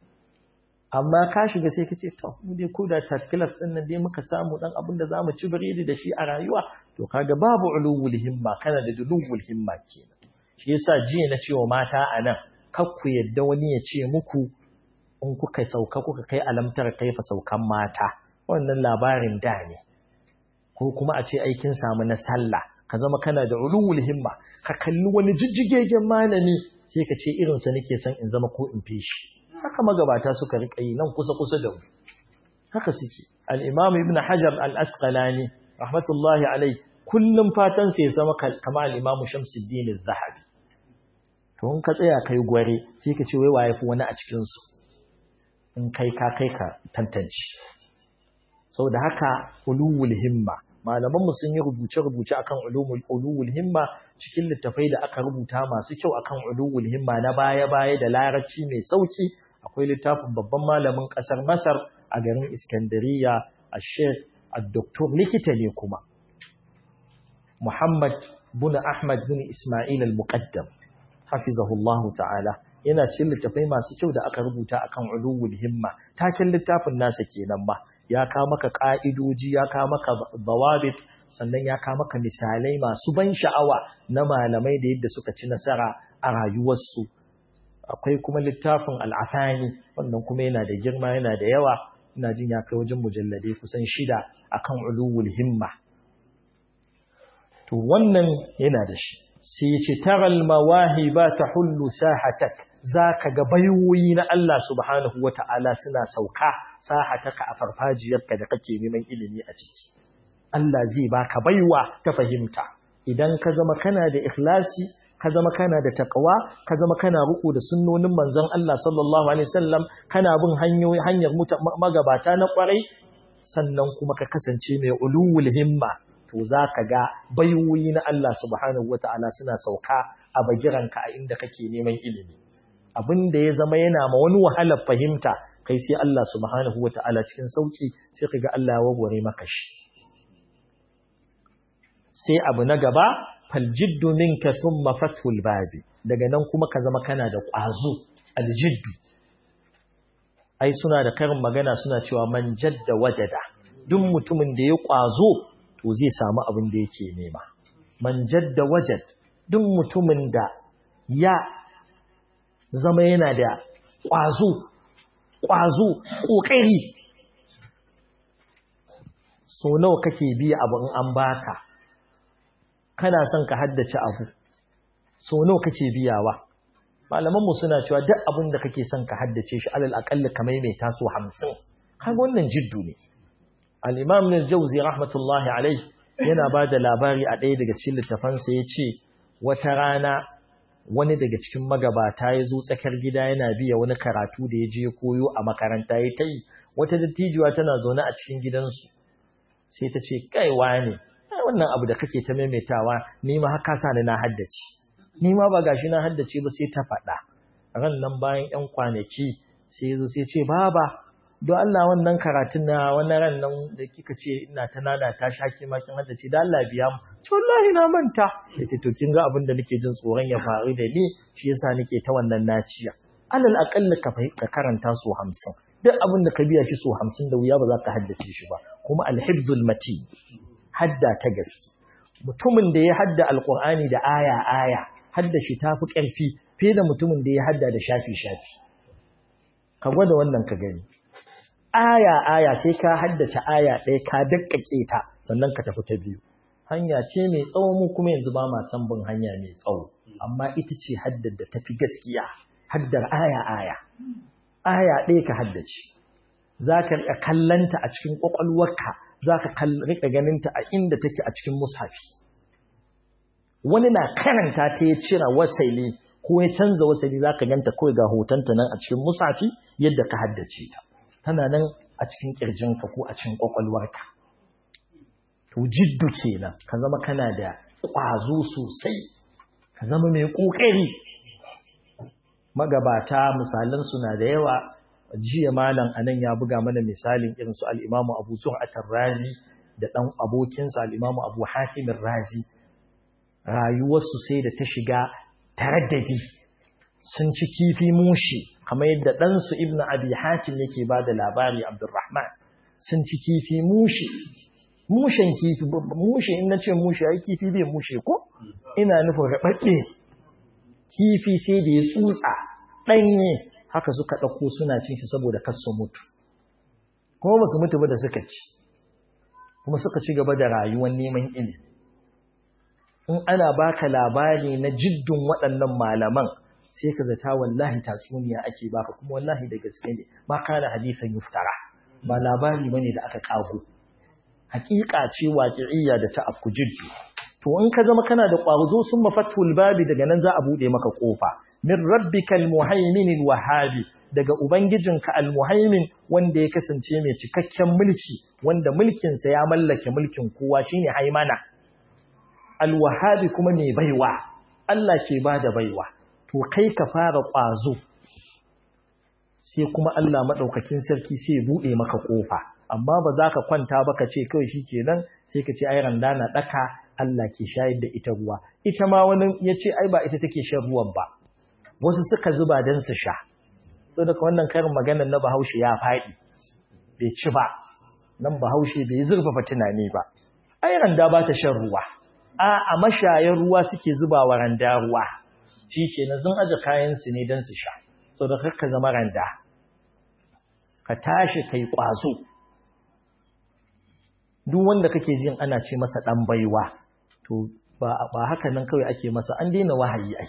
amma ka shiga sai kace to mu dai ko da third class din nan dai muka samu dan abin da zamu ci biredi da shi a rayuwa to kaga babu ulul himma kana da dulul himma kenan shi yasa jiya na cewa mata anan kar ku yadda wani ya ce muku in kuka sauka kuka kai alamtar kaifa saukan mata wannan labarin da ne ko kuma a ce aikin samu na sallah ka zama kana da ulul himma ka kalli wani jijjigegen malami sai ka ce irinsa nake son in zama ko in fi shi haka magabata suka riƙa yi nan kusa-kusa da mu haka suke al'imam ibn hajar al'asqalani rahmatullahi alai kullum fatan sai zama kama al'imam shamsuddin zahabi to in ka tsaya kai gware sai ka ce wai waye fi wani a cikinsu in kai ka kai ka tantance sau da haka ulul himma malamanmu sun yi rubuce-rubuce akan ulul himma cikin littafai da aka rubuta masu kyau akan ulul himma na baya-baya da larabci mai sauki akwai littafin babban malamin ƙasar Masar a garin Iskandariya a Sheikh Dr. likita ne kuma Muhammad bin Ahmad bin Ismail al-Muqaddam hafizahullahu ta'ala yana cikin littafai masu kyau da aka rubuta akan ulul himma taken littafin nasa kenan ba ya ka maka ka'idoji ya ka maka dawabit sannan ya ka maka misalai masu ban sha'awa na malamai da yadda suka ci nasara a rayuwarsu akwai kuma littafin al'afani wannan kuma yana da girma yana da yawa ina jin ya kai wajen mujalladai kusan shida akan ulul himma to wannan yana da shi sai ya ce taral mawahiba tahullu sahatak zaka ga bayoyi na Allah subhanahu wata'ala suna sauka sahataka a farfajiyarka da kake neman ilimi a ciki Allah zai baka baiwa ta fahimta idan ka zama kana da ikhlasi ka zama kana da taqwa ka zama kana ruku da sunnonin manzon Allah sallallahu alaihi wasallam kana bin hanyoyi hanyar magabata na kwarai sannan kuma ka kasance mai ulul himma to zaka ga baiwoyi na Allah subhanahu wataala suna sauka a bagiranka a inda kake neman ilimi abin da ya zama yana ma wani wahalar fahimta kai sai Allah subhanahu wataala cikin sauki sai kaga Allah ya wawware maka shi sai abu na gaba faljiddu minka thumma fathul babi daga nan kuma ka zama kana da ƙwazo aljiddu ai suna da karin magana suna cewa man jadda wajada duk mutumin da ya ƙwazo to zai samu abin da yake nema man jadda wajad duk mutumin da ya zama yana da ƙwazo ƙwazo ƙoƙari so nawa kake biya abu in an baka kana son ka haddace abu so nawa kake biyawa malamanmu suna cewa duk abin da kake son ka haddace shi alal aƙalla ka maimaita so hamsin kaga wannan jiddu ne al-imam al-jawzi rahmatullahi alayhi yana ba da labari a ɗaya daga cikin littafansa ya ce wata rana wani daga cikin magabata ya zo tsakar gida yana biya wani karatu da ya je koyo a makaranta ya ta yi wata dattijuwa tana zaune a cikin gidansu sai ta ce kaiwa ne wannan abu da kake ta maimaitawa ni ma haka sa ni na haddace ni ma ba gashi na haddace ba sai ta faɗa ran nan bayan ƴan kwanaki sai ya zo sai ce baba don Allah wannan karatun na wannan ran nan da kika ce ina ta nana ta shaki makin hadda ce da Allah biya mu to wallahi na manta yace to kin ga abin da nake jin tsoron ya faru da ni shi yasa nake ta wannan naciya alal aqall ka ka karanta su 50 duk abin da ka biya shi su 50 da wuya ba za ka haddace shi ba kuma alhibzul mati hadda ta gaske mutumin da ya hadda alqur'ani da aya aya hadda shi tafi karfi fiye da mutumin da ya hadda da shafi shafi ka gwada wannan ka gani aya-aya sai ka haddace aya ɗaya ka dakkake ta sannan ka tafi ta biyu hanya ce mai tsawo mu kuma yanzu ba ma san bin hanya mai tsawo amma ita ce haddar da tafi gaskiya haddar aya-aya aya ɗaya ka haddace za ka riƙa kallanta a cikin ƙwaƙwalwarka za ka riƙa ganinta a inda take a cikin mushafi wani na karanta ta ya cira wasali ko ya canza wasali za ka ganta kawai ga hotonta nan a cikin mushafi yadda ka haddace ta tana nan a cikin ƙirjinka ko a cikin ƙwaƙwalwarka. To jiddu kenan ka zama kana da ƙwazo sosai, ka zama mai ƙoƙari. Magabata misalan suna da yawa, jiya malam anan ya buga mana misalin irin su al'imamu Abu Zur'atar Razi da ɗan abokinsa al'imamu Abu Hatimin Razi. Rayuwarsu sai da ta shiga taraddadi sun ci kifi mushi kamar yadda ɗansu ibn abi hatim yake ba da labari abdurrahman sun ci kifi mushi mushen kifi mushe in na ce mushe ai kifi bai mushe ko ina nufin raɓaɓɓe kifi sai da ya tsutsa ɗanye haka suka ɗauko suna cin shi saboda kar su mutu kuma ba su mutu ba da suka ci kuma suka ci gaba da rayuwar neman ilimi in ana baka labari na jiddun waɗannan malaman sai ka zata wallahi tatsuniya ake baka kuma wallahi da gaske ne ba kana hadisan yuftara ba labari bane da aka kago hakika ce waqi'iyya da ta afku jiddu to in ka zama kana da ƙwazo sun mafatul babi daga nan za a bude maka kofa min rabbikal muhaimin wahabi daga ubangijinka almuhaimin wanda ya kasance mai cikakken mulki wanda mulkinsa ya mallake mulkin kowa shine haimana alwahabi kuma mai baiwa Allah ke bada baiwa to kai ka fara ƙwazo sai kuma Allah maɗaukakin sarki sai buɗe maka ƙofa amma ba za ka kwanta ba ka ce kawai shi kenan sai ka ce ai randa na ɗaka Allah ke shayar da ita ruwa ita ma wani ya ce ai ba ita take shan ruwan ba wasu suka zuba don su sha so daga wannan karin maganar na bahaushe ya faɗi bai ci ba nan bahaushe bai zurfafa tunani ba ai randa ba ta shan ruwa a a mashayan ruwa suke zuba wa randa ruwa shi kenan sun aje kayansu ne don su sha so da ka zama randa ka tashi kai ƙwazo duk wanda kake jin ana ce masa ɗan baiwa to ba haka nan kawai ake masa an daina wahayi ai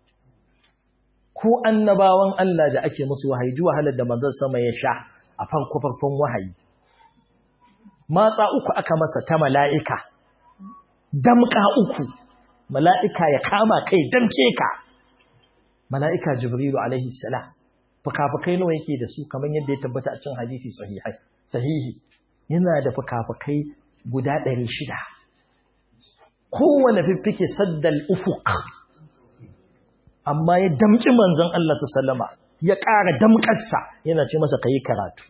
ko annabawan Allah da ake musu wahayi ji wahalar da manzon sama ya sha a farko farkon wahayi matsa uku aka masa ta mala'ika damka uku mala'ika ya kama kai damke ka mala'ika jibrilu alaihi salam fukafukai nawa yake da su kamar yadda ya tabbata a cikin hadisi sahihai sahihi yana da fukafukai guda ɗari shida kowane fiffike saddal ufuk amma ya damƙi manzon Allah su salama ya ƙara damƙarsa yana ce masa ka yi karatu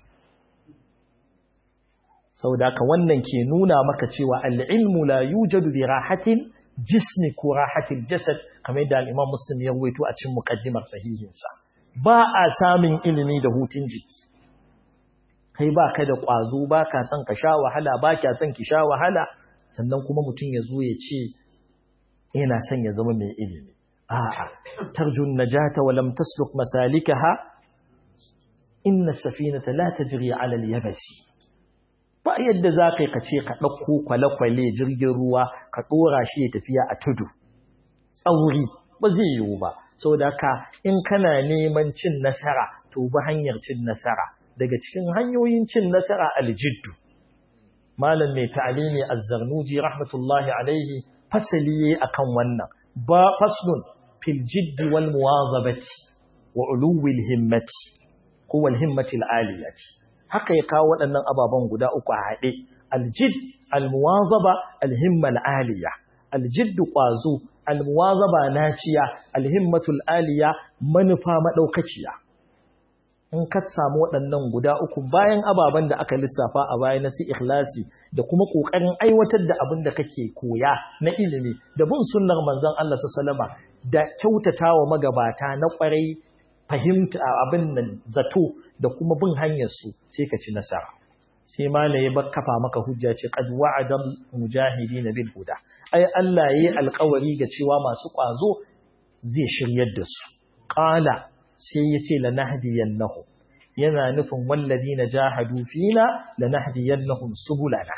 sau da wannan ke nuna maka cewa al'ilmu la yujadu bi rahatin jismi ko rahatin jasad kamar yadda al'imam muslim ya ruwaito a cin muƙaddimar sahihinsa ba a samun ilimi da hutun jiki kai ba ka da ƙwazo ba ka son ka sha wahala ba ka son ki sha wahala sannan kuma mutum ya zo ya ce yana son ya zama mai ilimi a'a tarjun najata wa lam tasluk masalikaha inna safinata la tajri ala al-yabasi ba yadda za ka yi ka ce ka ɗauko kwale-kwale jirgin ruwa ka ɗora shi ya tafiya a tudu tsauri ba zai yiwu ba sau da ka in kana neman cin nasara to ba hanyar cin nasara daga cikin hanyoyin cin nasara aljiddu malam mai ta'alimi azzarnuji rahmatullahi alaihi fasali yayi akan wannan ba faslun fil jiddi wal muwazabati wa uluwil himmati ko wal himmati al aliyati haka ya kawo waɗannan ababen guda uku a haɗe aljid almuwazaba alhimma al'aliya aljid ƙwazo almuwazaba naciya alhimmatul aliya manufa maɗaukaciya in ka samu waɗannan guda uku bayan ababen da aka lissafa a baya na su ikhlasi da kuma ƙoƙarin aiwatar da abin da kake koya na ilimi da bin sunnar manzon Allah sallama da kyautatawa magabata na ƙwarai fahimta abin nan zato da kuma bin hanyarsu sai ka ci nasara sai mala ya kafa maka hujja ce qad wa'adal mujahidin bil huda ai Allah yayi alƙawari ga cewa masu ƙwazo zai shiryar da su qala sai yace lanahdiyannahum yana nufin walladina jahadu fina lanahdiyannahum subulana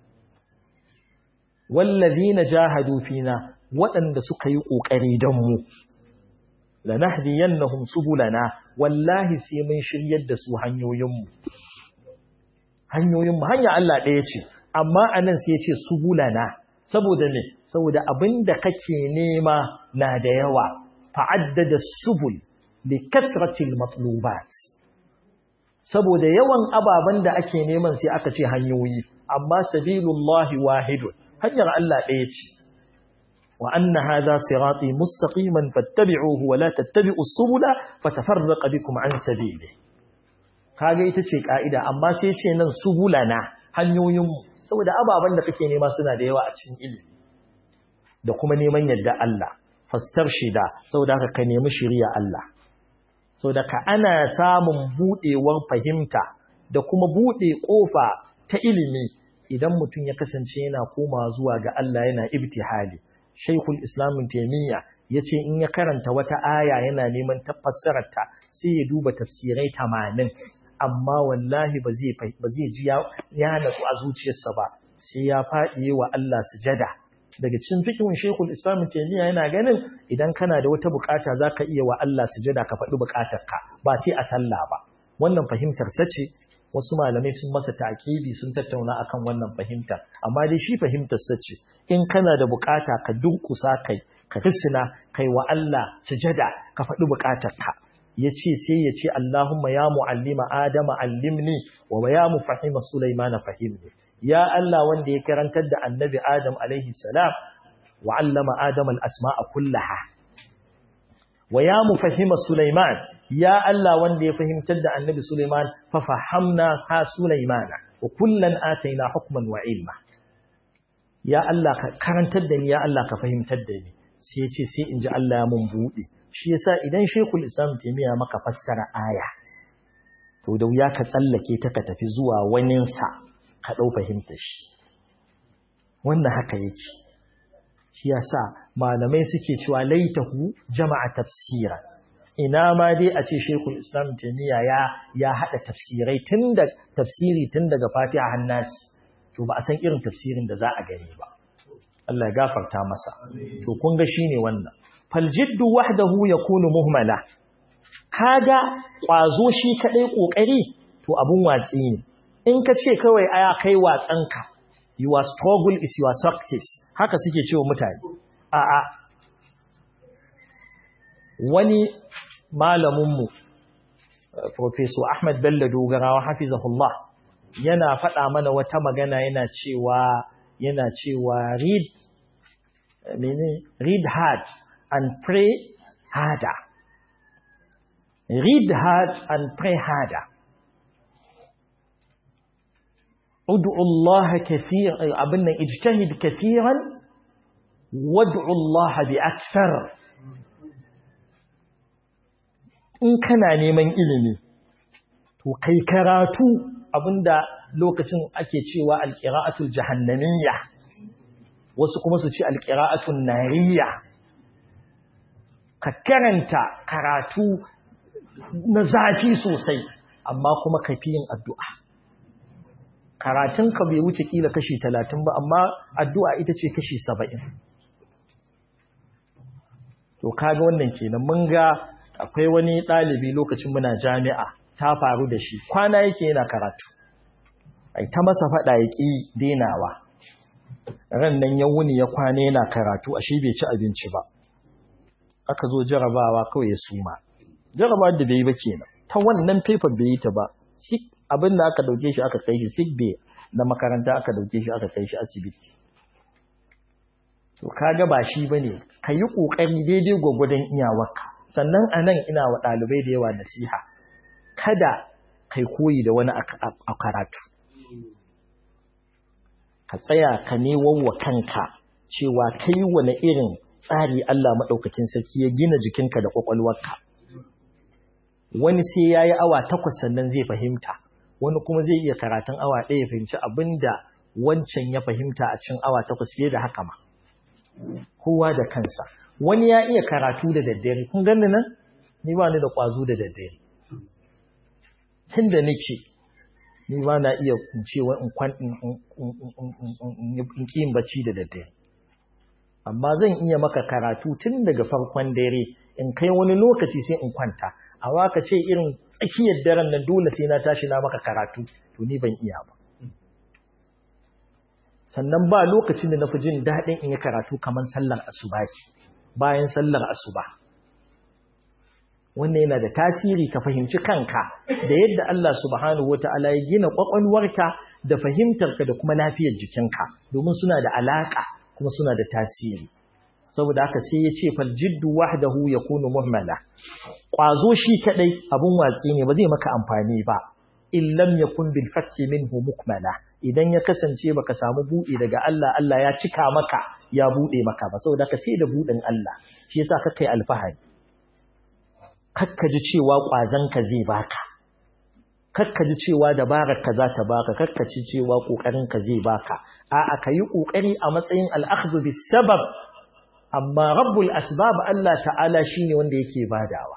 walladina jahadu fina waɗanda suka yi ƙoƙari don mu lanahdiyannahum subulana wallahi sai mun shiryar da su hanyoyinmu hanyoyinmu hanya Allah ɗaya ce amma anan sai ya ce subulana saboda ne saboda abinda kake nema na da yawa fa'addada subul li kasratil matlubat saboda yawan ababen da ake neman sai aka ce hanyoyi amma sabilullahi wahidun hanyar Allah ɗaya ce وأن هذا صراطي مستقيما فاتبعوه ولا تتبعوا السبل فتفرق بكم عن سبيله kage ita ce ka'ida amma sai ce nan subulana hanyoyinmu saboda ababen da kake nema suna da yawa a cikin ilimi da kuma neman yadda Allah fastarshida saboda haka ka nemi shiriya Allah saboda ka ana samun budewar fahimta da kuma bude kofa ta ilimi idan mutum ya kasance yana koma zuwa ga Allah yana ibtihali Shaikhul Islam Taimiyya ya ce in ya karanta wata aya yana neman tafassararta sai ya duba tafsirai tamanin amma wallahi ba zai ji ya natsu a zuciyarsa ba sai ya faɗi wa Allah sujada daga cikin fikin Sheikhul Islam Taimiyya yana ganin idan kana da wata bukata zaka iya wa Allah sujada ka faɗi bukatarka ba sai a sallah ba wannan fahimtar sace wasu malamai sun masa takibi sun tattauna akan wannan fahimta amma dai shi fahimtar sace in kana da bukata ka dunkusa kai ka risina kai wa Allah sujada ka faɗi bukatarka yace sai yace Allahumma ya muallima adama allimni wa ya mufahima sulaimana fahimni ya Allah wanda ya karantar da annabi adam alaihi salam wa allama adama al-asma'a kullaha wa ya mufahima sulaiman ya Allah wanda ya fahimtar da annabi Sulaiman fa fahamna ha Sulaimana wa kullan ataina hukman wa ilma ya Allah ka karantar da ni ya Allah ka fahimtar da ni sai ya ce sai in ji Allah ya mun buɗe shi yasa idan Sheikhul Islam Taymiya maka fassara aya to da wuya ka tsallake ta ka tafi zuwa waninsa ka ɗau fahimtar shi wannan haka yake shi yasa malamai suke cewa laitahu jama'a tafsira ina ma dai a ce Sheikhul Islam Taymiya ya ya hada tafsirai tun da tafsiri tun daga Fatiha har Nasi to ba a san irin tafsirin da za a gani ba Allah ya gafarta masa to kun ga shine wannan fal jiddu wahdahu yakunu muhmala kaga kwazo shi kadai kokari to abun watsi ne in ka ce kawai aya kai watsanka your struggle is your success haka suke cewa mutane a'a wani malaminmu Profesor Ahmad Bello Dogarawa hafizahullah yana faɗa mana wata magana yana cewa yana cewa read mene read hard and pray harder read hard and pray harder ادعوا الله كثيرا ابن اجتهد كثيرا وادعوا الله باكثر in kana neman ilimi to kai karatu abinda lokacin ake cewa alqira'atul jahannamiyya wasu kuma su ce alqira'atul nariyya ka karanta karatu na zafi sosai amma kuma ka fi yin addu'a karatunka bai wuce kila kashi talatin ba amma addu'a ita ce kashi saba'in to kaga wannan kenan mun ga akwai wani ɗalibi lokacin muna jami'a ta faru da shi kwana yake yana karatu ai ta masa faɗa ya ƙi denawa ran nan ya wuni ya kwana yana karatu ashe bai ci abinci ba aka zo jarabawa kawai ya suma jarabawa da bai yi ba kenan ta wannan paper bai yi ta ba sick abin da aka dauke shi aka kai shi sick bay na makaranta aka dauke shi aka kai shi asibiti to kaga ba shi bane ka yi kokari daidai gwagwadon iyawarka sannan anan ina wa dalibai da yawa nasiha kada kai koyi da wani a karatu ka tsaya ka newon wa kanka cewa kai wani irin tsari Allah maɗaukakin sarki ya gina jikinka da ƙwaƙwalwarka wani sai ya yi awa takwas sannan zai fahimta wani kuma zai iya karatun awa ɗaya fahimci abin da wancan ya fahimta a cin awa takwas fiye da haka ma kowa da kansa wani ya iya karatu da daddare kun gani nan ni ba ni da ƙwazo da daddare tun da nake ni ba na iya cewa in ƙin bacci da daddare amma zan iya maka karatu tun daga farkon dare in kai wani lokaci sai in kwanta a waka ce irin tsakiyar daren nan dole sai na tashi na maka karatu to ni ban iya ba sannan ba lokacin da na fi jin daɗin in yi karatu kamar sallar asuba bayan sallar asuba wannan yana da tasiri ka fahimci kanka da yadda Allah subhanahu wata'ala ya gina kwakwalwarka da fahimtarka da kuma lafiyar jikinka domin suna da alaka kuma suna da tasiri saboda haka sai ya ce fal jiddu wahdahu yakunu muhmala kwazo shi kadai abun watsi ne ba zai maka amfani ba in lam yakun bil fathi minhu mukmala idan ya kasance baka samu buɗe daga Allah Allah ya cika maka ya buɗe maka ba saboda haka sai da buɗin Allah shi yasa ka kai alfahari kakkaji cewa ƙwazonka zai baka kakkaji cewa dabararka za ta baka kakkaci cewa ƙoƙarinka zai baka a'a ka yi ƙoƙari a matsayin al'akhdhu bis sabab amma rabbul asbab Allah ta'ala shine wanda yake badawa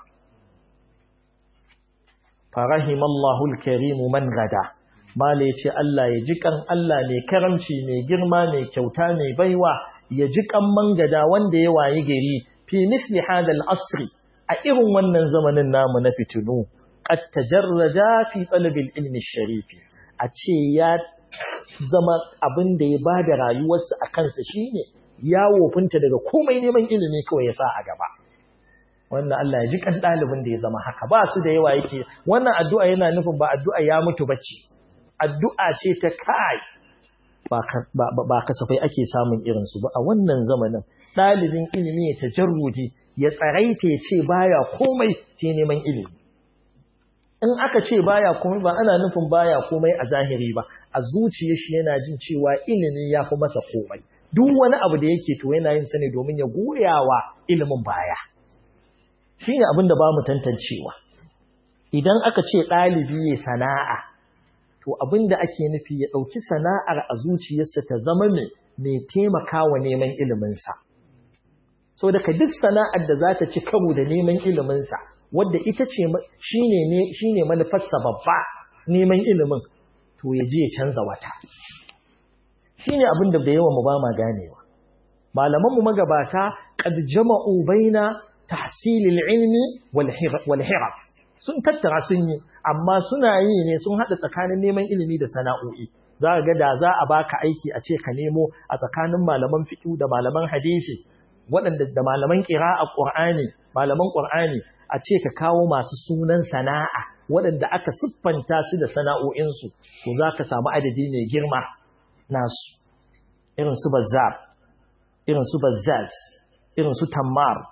farahimallahu al-karim man gada mala yace Allah ya ji kan Allah mai karamci mai girma mai kyauta mai baiwa ya ji kan man gada wanda ya wayi gari fi misli hadal asri a irin wannan zamanin namu na fitinu qad tajarrada fi talabil ilmi sharifi a ce ya zama abin da ya bada rayuwarsa a kansa shine ya wofinta daga komai neman ilimi kawai ya sa a gaba wannan Allah ya ji kan dalibin da ya zama haka ba su da yawa yake wannan addu'a yana nufin ba addu'a ya mutu bace addu'a ce ta kai ba kasafai ake samun irinsu ba a wannan zamanin ɗalibin ilimi ya tajarrudi ya tsaraita ya ce baya komai sai neman ilimi in aka ce baya komai ba ana nufin baya komai a zahiri ba a zuciya shi yana jin cewa ilimi ya fi masa komai duk wani abu da yake to yana yin sa ne domin ya goyawa ilimin baya shine abin da ba mu tantancewa idan aka ce ɗalibi ya sana'a to abin da ake nufi ya ɗauki sana'ar a zuciyarsa ta zama mai mai taimakawa neman iliminsa so daga duk sana'ar da za ta ci karo da neman iliminsa wadda ita ce shi ne manufarsa babba neman ilimin to ya je ya canza wata shi ne abin da da yawa mu ba ma ganewa malamanmu magabata qad jama'u baina tahsilil ilmi wal hiraf sun tattara sun yi amma suna yi ne sun haɗa tsakanin neman ilimi da sana'o'i za ga da za a baka aiki a ce ka nemo a tsakanin malaman fiqh da malaman hadisi waɗanda da malaman a ƙur'ani malaman ƙur'ani a ce ka kawo masu sunan sana'a waɗanda aka siffanta su da sana'o'insu to za ka samu adadi mai girma nasu irin su bazzar irin su bazzaz irin su tammar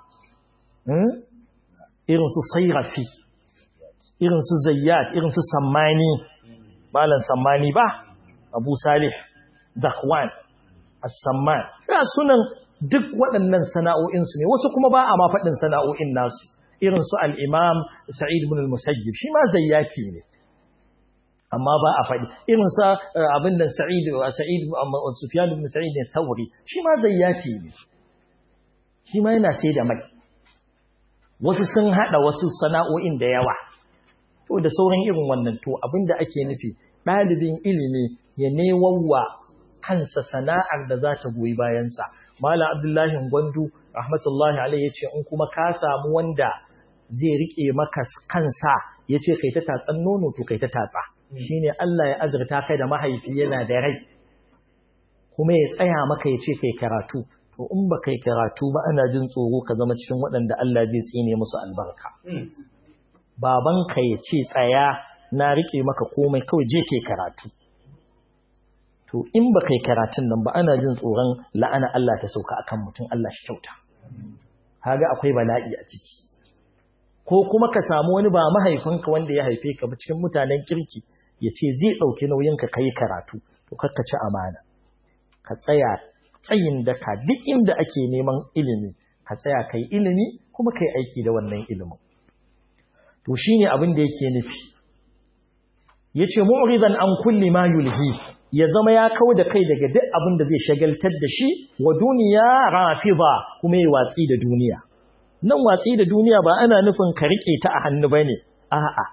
irin su sairafi irin su zayyat irin su sammani malan sammani ba abu salih dakwan as-samman ga sunan duk waɗannan sana'o'insu ne wasu kuma ba a ma faɗin sana'o'in nasu irin su al-imam sa'id ibn al-musayyib shi ma zayyati ne amma ba a faɗi irin sa abin da sa'id sa'id sufyan ibn sa'id ne thawri shi ma zayyati ne shi ma yana sai da mai wasu sun hada wasu sana'o'in da yawa to da sauran irin wannan to abinda ake nufi ɗalibin ilimi ya newawa kansa sana'ar da za ta goyi bayansa malam abdullahi gwandu rahmatullahi alaihi yace in kuma ka samu wanda zai rike maka kansa yace kai ta tatsan nono to kai ta tatsa shine Allah ya azurta kai da mahaifi yana da rai kuma ya tsaya maka yace kai karatu to in ba kai karatu ba ana jin tsoro ka zama cikin waɗanda Allah zai tsine musu albarka babanka ya ce tsaya na rike maka komai kawai je kai karatu to in ba kai karatun nan ba ana jin tsoron la'ana Allah ta sauka akan mutum Allah shi kyauta haga akwai bala'i a ciki ko kuma ka samu wani ba mahaifinka wanda ya haife ka ba cikin mutanen kirki ya ce zai ɗauki nauyinka ka yi karatu to kakka ci amana ka tsaya tsayin daka duk inda ake neman ilimi ka tsaya ka yi ilimi kuma ka yi aiki da wannan ilimin to shine abin da yake nufi yace mu'ridan an kulli ma yulhi ya zama ya kawo da kai daga duk abin da zai shagaltar da shi wa duniya rafiza kuma ya watsi da duniya nan watsi da duniya ba ana nufin ka rike ta a hannu bane a'a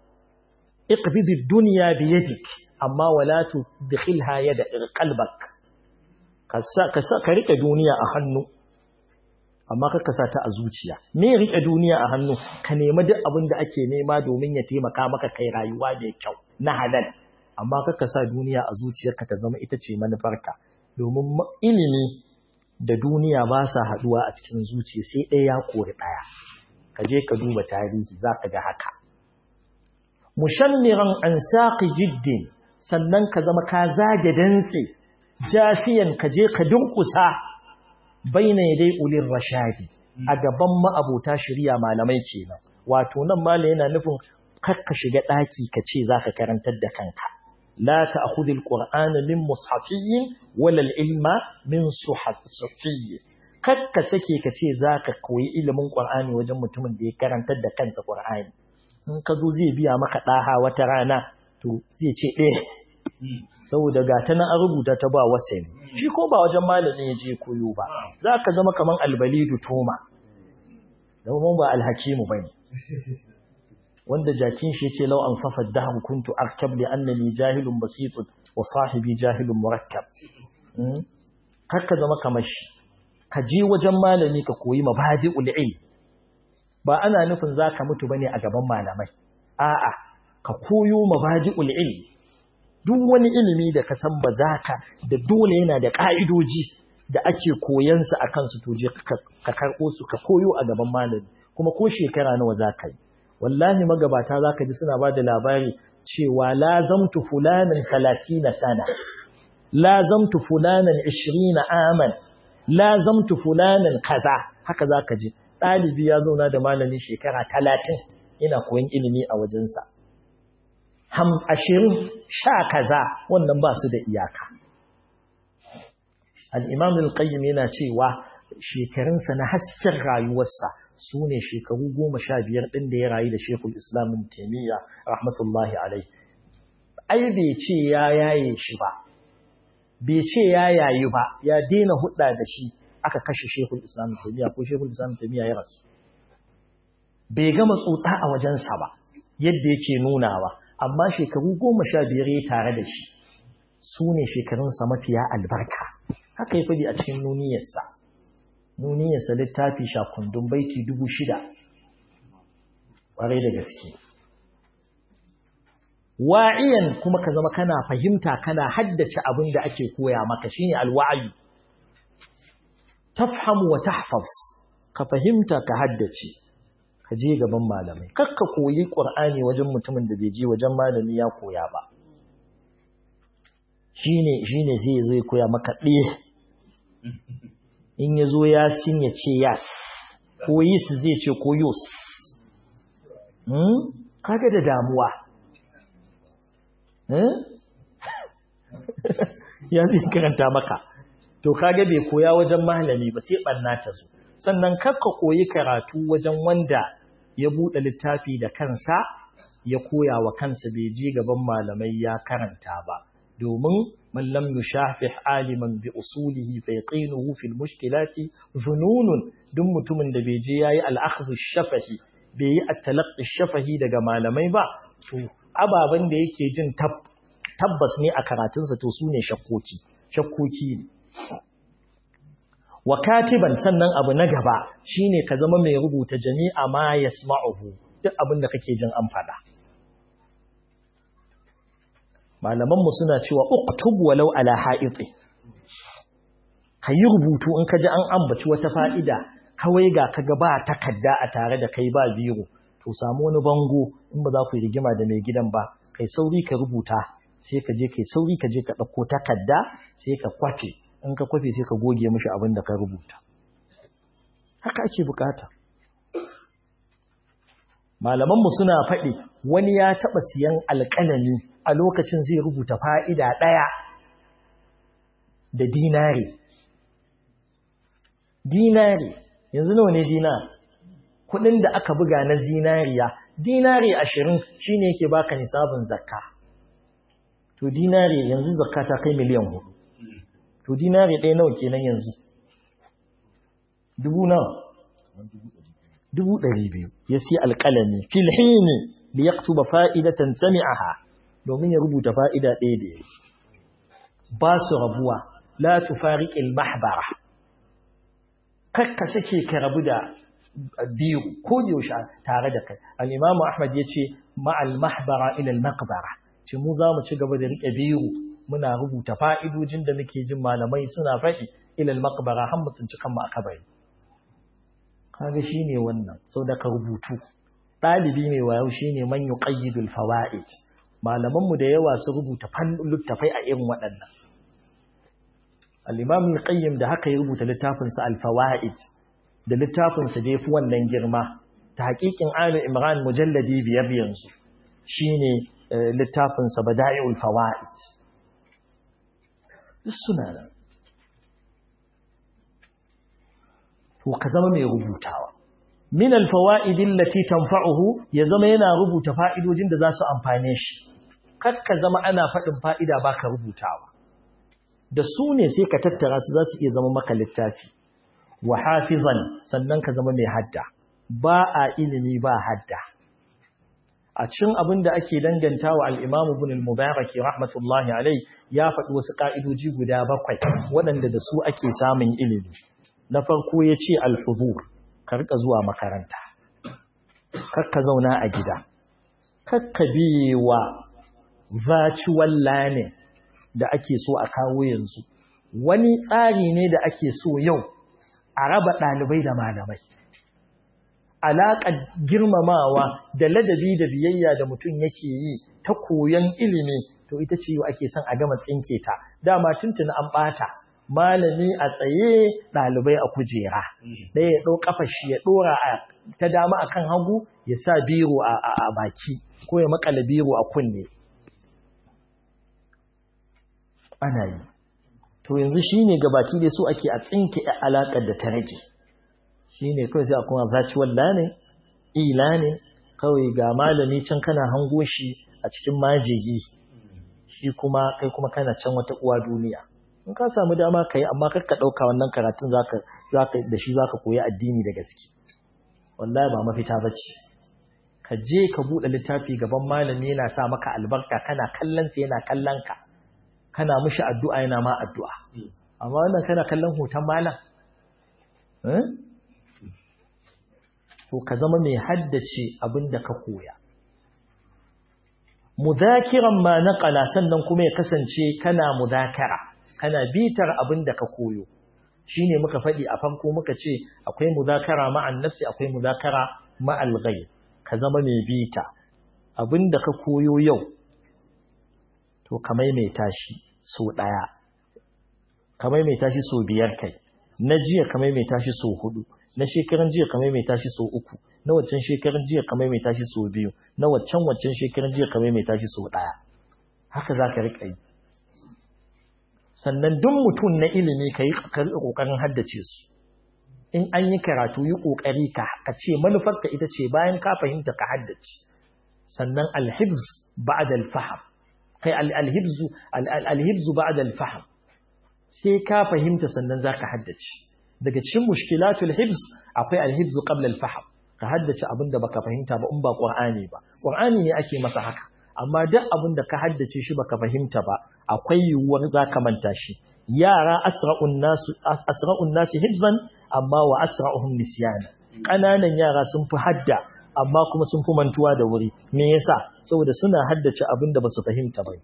iqbidi dunya bi yadik amma wala tudkhilha yada qalbak ka sa ka rike duniya a hannu amma ka sa ta a zuciya me rike duniya a hannu ka nemi duk abin da ake nema domin ya taimaka maka kai rayuwa mai kyau na halal amma ka sa duniya a zuciyarka ta zama ita ce manufarka domin ilimi da duniya ba sa haduwa a cikin zuciya sai ɗaya ya kori ɗaya ka je ka duba tarihi za ka ga haka mushammiran an saqi jiddin sannan ka zama ka zage dantse jafiyan ka je ka dunkusa baina dai ulin rashadi a gaban ma'abota shirya malamai kenan wato nan mala yana nufin kakka shiga daki ka ce zaka karantar da kanka la ta'khudhul qur'ana min mushafiyyin wala ilma min suhafiyyin kakka sake ka ce zaka koyi ilimin qur'ani wajen mutumin da ya karantar da kansa qur'ani in ka zo zai biya maka daha wata rana to zai ce eh saboda ga ta na an rubuta ta ba wasani shi ko ba wajen malamin ya je koyo ba za ka zama kaman albalidu toma domin ba alhakimu ba ne wanda jakin shi ce lau an safar daham kuntu arkab li annani jahilun basitun wa sahibi jahilun murakkab kar ka zama kamar shi ka je wajen malami ka koyi mabadi'ul ilm ba ana nufin zaka mutu bane a gaban malamai a'a ka koyo mabadi'ul ilm duk wani ilimi da ka san ba za ka da dole yana da ƙa'idoji da ake koyansa a kansu to je ka karɓo su ka koyo a gaban malami kuma ko shekara nawa za ka yi wallahi magabata za ka ji suna ba da labari cewa lazamtu fulanin talatina sana lazamtu fulanin ishirina aman lazamtu fulanin kaza haka za ka ji ɗalibi ya zauna da malami shekara talatin ina koyon ilimi a wajensa ashirin sha kaza wannan ba su da iyaka. Al'imam al-Qayyim yana cewa shekarunsa na hasken rayuwarsa su ne shekaru goma sha biyar ɗin da ya rayu da Shekul Islamin Taimiyya, rahmatullahi alai. Ai, bai ce ya yaye shi ba, bai ce ya yayi ba, ya daina hudda da shi aka kashe Shekul Islamin Taimiyya ko Shekul Islamin Taimiyya ya rasu. Bai gama tsotsa a wajensa ba, yadda yake nunawa. amma shekaru goma sha biyar ya tare da shi su ne shekarunsa mafiya albarka haka ya fadi a cikin nuniyarsa nuniyarsa littafi shakundun baiti dubu shida ƙwarai da gaske wa'iyan kuma ka zama kana fahimta kana haddace abin da ake koya maka shine alwa'ayi tafhamu wa tahfaz ka fahimta ka haddace ka je gaban malamai kakka koyi qur'ani wajen mutumin da bai je wajen malami ya koya ba shine shine zai zo ya koya maka ɗaya in ya zo ya sin ya ce yas ko yis zai ce ko yus kaga da damuwa ya zai karanta maka to kaga bai koya wajen malami ba sai ɓanna ta zo sannan kakka koyi karatu wajen wanda ya buɗe littafi da kansa ya koya wa kansa bai je gaban malamai ya karanta ba domin man lam yushafih aliman bi usulihi fa yaqinuhu fil mushkilati zununun duk mutumin da bai je yayi al-akhdhu shafahi bai yi at-talaqqi shafahi daga malamai ba to ababen da yake jin tabbas ne a karatunsa to su ne shakkoki shakkoki ne wa katiban sannan abu na gaba shine ka zama mai rubuta jami'a ma yasma'uhu duk abin da kake jin an faɗa malamanmu suna cewa uktub walau ala ha'iti ka yi rubutu in ka ji an ambaci wata fa'ida kawai ga ka ga ba takarda a tare da kai ba biro to samu wani bango in ba za ku yi rigima da mai gidan ba kai sauri ka rubuta sai ka je kai sauri ka je ka ɗauko takarda sai ka kwafe in ka kwafe sai ka goge mishi abin da ka rubuta haka ake bukata malamanmu suna faɗi wani ya taɓa siyan alƙalami a lokacin zai rubuta fa'ida ɗaya da dinari dinari yanzu nawa ne dinar kuɗin da aka buga na zinariya dinari ashirin shi ne yake baka nisabin zakka to dinari yanzu zakka ta kai miliyan hudu to dinari ɗaya nawa kenan yanzu dubu nawa dubu ɗari biyu ya si alƙalami filhini da ya ba fa'idatan sami'aha domin ya rubuta fa'ida ɗaya da ya ba su rabuwa la tufariƙil mahbara kakka sake ka rabu da biyu ko yaushe tare da kai al-imamu ahmad ya ce ma'al mahbara ila al-maqbara ce mu za mu ci gaba da riƙe biyu muna rubuta fa'idojin da muke jin malamai suna faɗi ila al-maqbara har mu tsinci kanmu a kabari kaga shine wannan sau da ka rubutu ɗalibi mai wayo shine man yuqayyidul fawaid malaman mu da yawa su rubuta fannin littafai a irin waɗannan al-imam al-qayyim da haka ya rubuta littafin sa al-fawaid da littafin sa da yafi wannan girma ta haƙiƙin ali imran mujalladi biyar yanzu shine littafin sa bada'iul fawaid duk suna nan to ka zama mai rubutawa min alfawaid allati tanfa'uhu ya zama yana rubuta fa'idojin da za su amfane shi kar ka zama ana faɗin fa'ida baka rubutawa da su ne sai ka tattara su za su iya zama maka littafi wa hafizan sannan ka zama mai hadda ba a ilimi ba hadda a cikin abin da ake danganta wa al-Imam Ibn al-Mubarak rahmatullahi alai ya faɗi wasu ka'idoji guda bakwai waɗanda da su ake samun ilimi na farko ya ce alhuzur ka rika zuwa makaranta kakka zauna a gida kakka biyewa virtual learning da ake so a kawo yanzu wani tsari ne da ake so yau a raba ɗalibai da malamai alaƙar girmamawa da ladabi da biyayya da mutum yake yi ta koyon ilimi to ita ce yau ake son a gama tsinke ta dama tuntuni an ɓata malami a tsaye ɗalibai a kujera ɗaya ya ɗau ƙafa shi ya ɗora ta dama a kan hagu ya sa biro a baki ko ya makala biro a kunne ana yi to yanzu shi ne gabaki da su ake a tsinke alaƙar da ta rage shi ne kawai sai a kuma virtual learning e-learning kawai ga malami can kana hango shi a cikin majigi shi kuma kai kuma kana can wata uwa duniya in ka samu dama ka yi amma kar ka ɗauka wannan karatun da shi za ka koyi addini da gaske wallahi ba mafita ba ce ka je ka buɗe littafi gaban malami yana sa maka albarka kana kallon sa yana kallon ka kana mishi addu'a yana ma addu'a amma wannan kana kallon hoton malam to ka zama mai haddace abin da ka koya muzakiran ma naqala sannan kuma ya kasance kana muzakara kana bitar abin da ka koyo shine muka faɗi a farko muka ce akwai muzakara ma'an nafsi akwai muzakara ma'al ghayr ka zama mai bita abin da ka koyo yau to ka maimaita shi so ɗaya ka maimaita shi so biyar kai na jiya ka maimaita shi so hudu na shekaran jiya ka maimaita shi so uku na waccan shekaran jiya ka maimaita shi so biyu na waccan waccan shekaran jiya ka maimaita shi so ɗaya haka za ka riƙa yi sannan duk mutum na ilimi ka yi ƙoƙarin haddace su in an yi karatu yi ƙoƙari ka ce manufarka ita ce bayan ka fahimta ka haddace sannan alhibz ba'da alfaham kai alhibzu alhibzu ba'da alfaham sai ka fahimta sannan zaka haddace daga cikin mushkilatul hibz akwai alhibzu qabla alfaham ka haddace abin da baka fahimta ba in ba qur'ani ba qur'ani ne ake masa haka amma duk abin da ka haddace shi baka fahimta ba akwai yiwuwar zaka manta shi yara asra'un nasu asra'un nasi hibzan amma wa asra'uhum nisyana kananan yara sun fi hadda amma kuma sun fi mantuwa da wuri me yasa saboda suna haddace abin da basu fahimta ba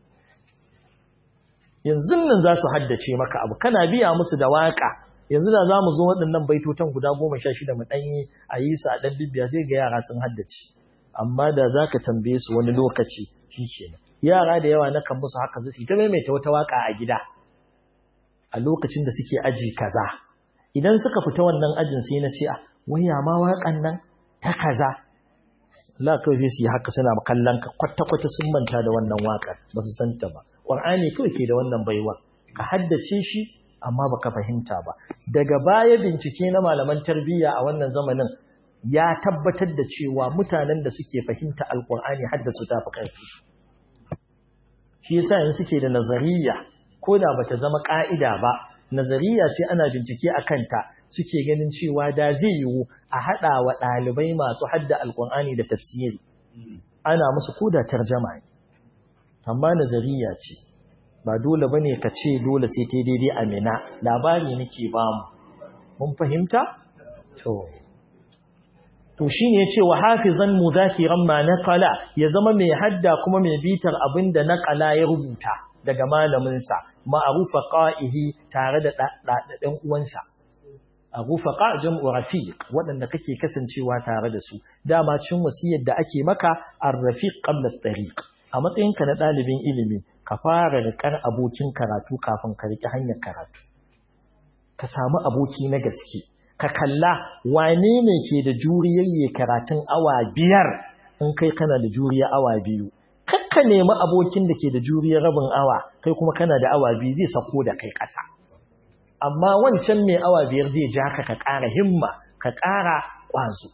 yanzu nan za su haddace maka abu kana biya musu da waka yanzu da za mu zo waɗannan baitotan guda goma sha shida mu ɗanyi a yi su a ɗan bibiya sai ga yara sun haddace amma da za ka tambaye su wani lokaci shi ke yara da yawa na kan musu haka zai ta maimaita wata waka a gida a lokacin da suke aji kaza idan suka fita wannan ajin sai na ce a waya ma waƙan nan ta kaza la kawai zai su yi haka suna kallon ka kwata-kwata sun manta da wannan waƙar ba su san ta ba ƙwar'ani kawai ke da wannan baiwa ka haddace shi amma baka fahimta ba daga baya bincike na malaman tarbiyya a wannan zamanin ya tabbatar da cewa mutanen da suke fahimta alƙur'ani haddasu ta fi ƙarfi shi yasa yanzu suke da nazariya ko da bata zama ƙa'ida ba nazariya ce ana bincike a kanta suke ganin cewa da zai yiwu a haɗa wa ɗalibai masu hadda alƙur'ani da tafsiri ana musu ko da tarjama ne amma nazariya ce ba dole bane ka ce dole sai ta daidai a mina labari nake ba mu mun fahimta to to shine yace wa hafizan muzakiran ma naqala ya zama mai hadda kuma mai bitar abinda naqala ya rubuta daga malamin sa ma'rufa qa'ihi tare da dan uwansa arufa jam'u rafiq waɗanda kake kasancewa tare da su dama cin wasiyar da ake maka ar-rafiq qabla at-tariq a matsayinka na ɗalibin ilimi ka fara riƙar abokin karatu kafin ka riƙi hanyar karatu ka samu aboki na gaske ka kalla wane ne ke da juriyar karatun awa biyar in kai kana da juriya awa biyu kakka nemi abokin da ke da juriyar rabin awa kai kuma kana da awa biyu zai sako da kai ƙasa amma wancan mai awa biyar zai ja ka ka ƙara himma ka ƙara ƙwazo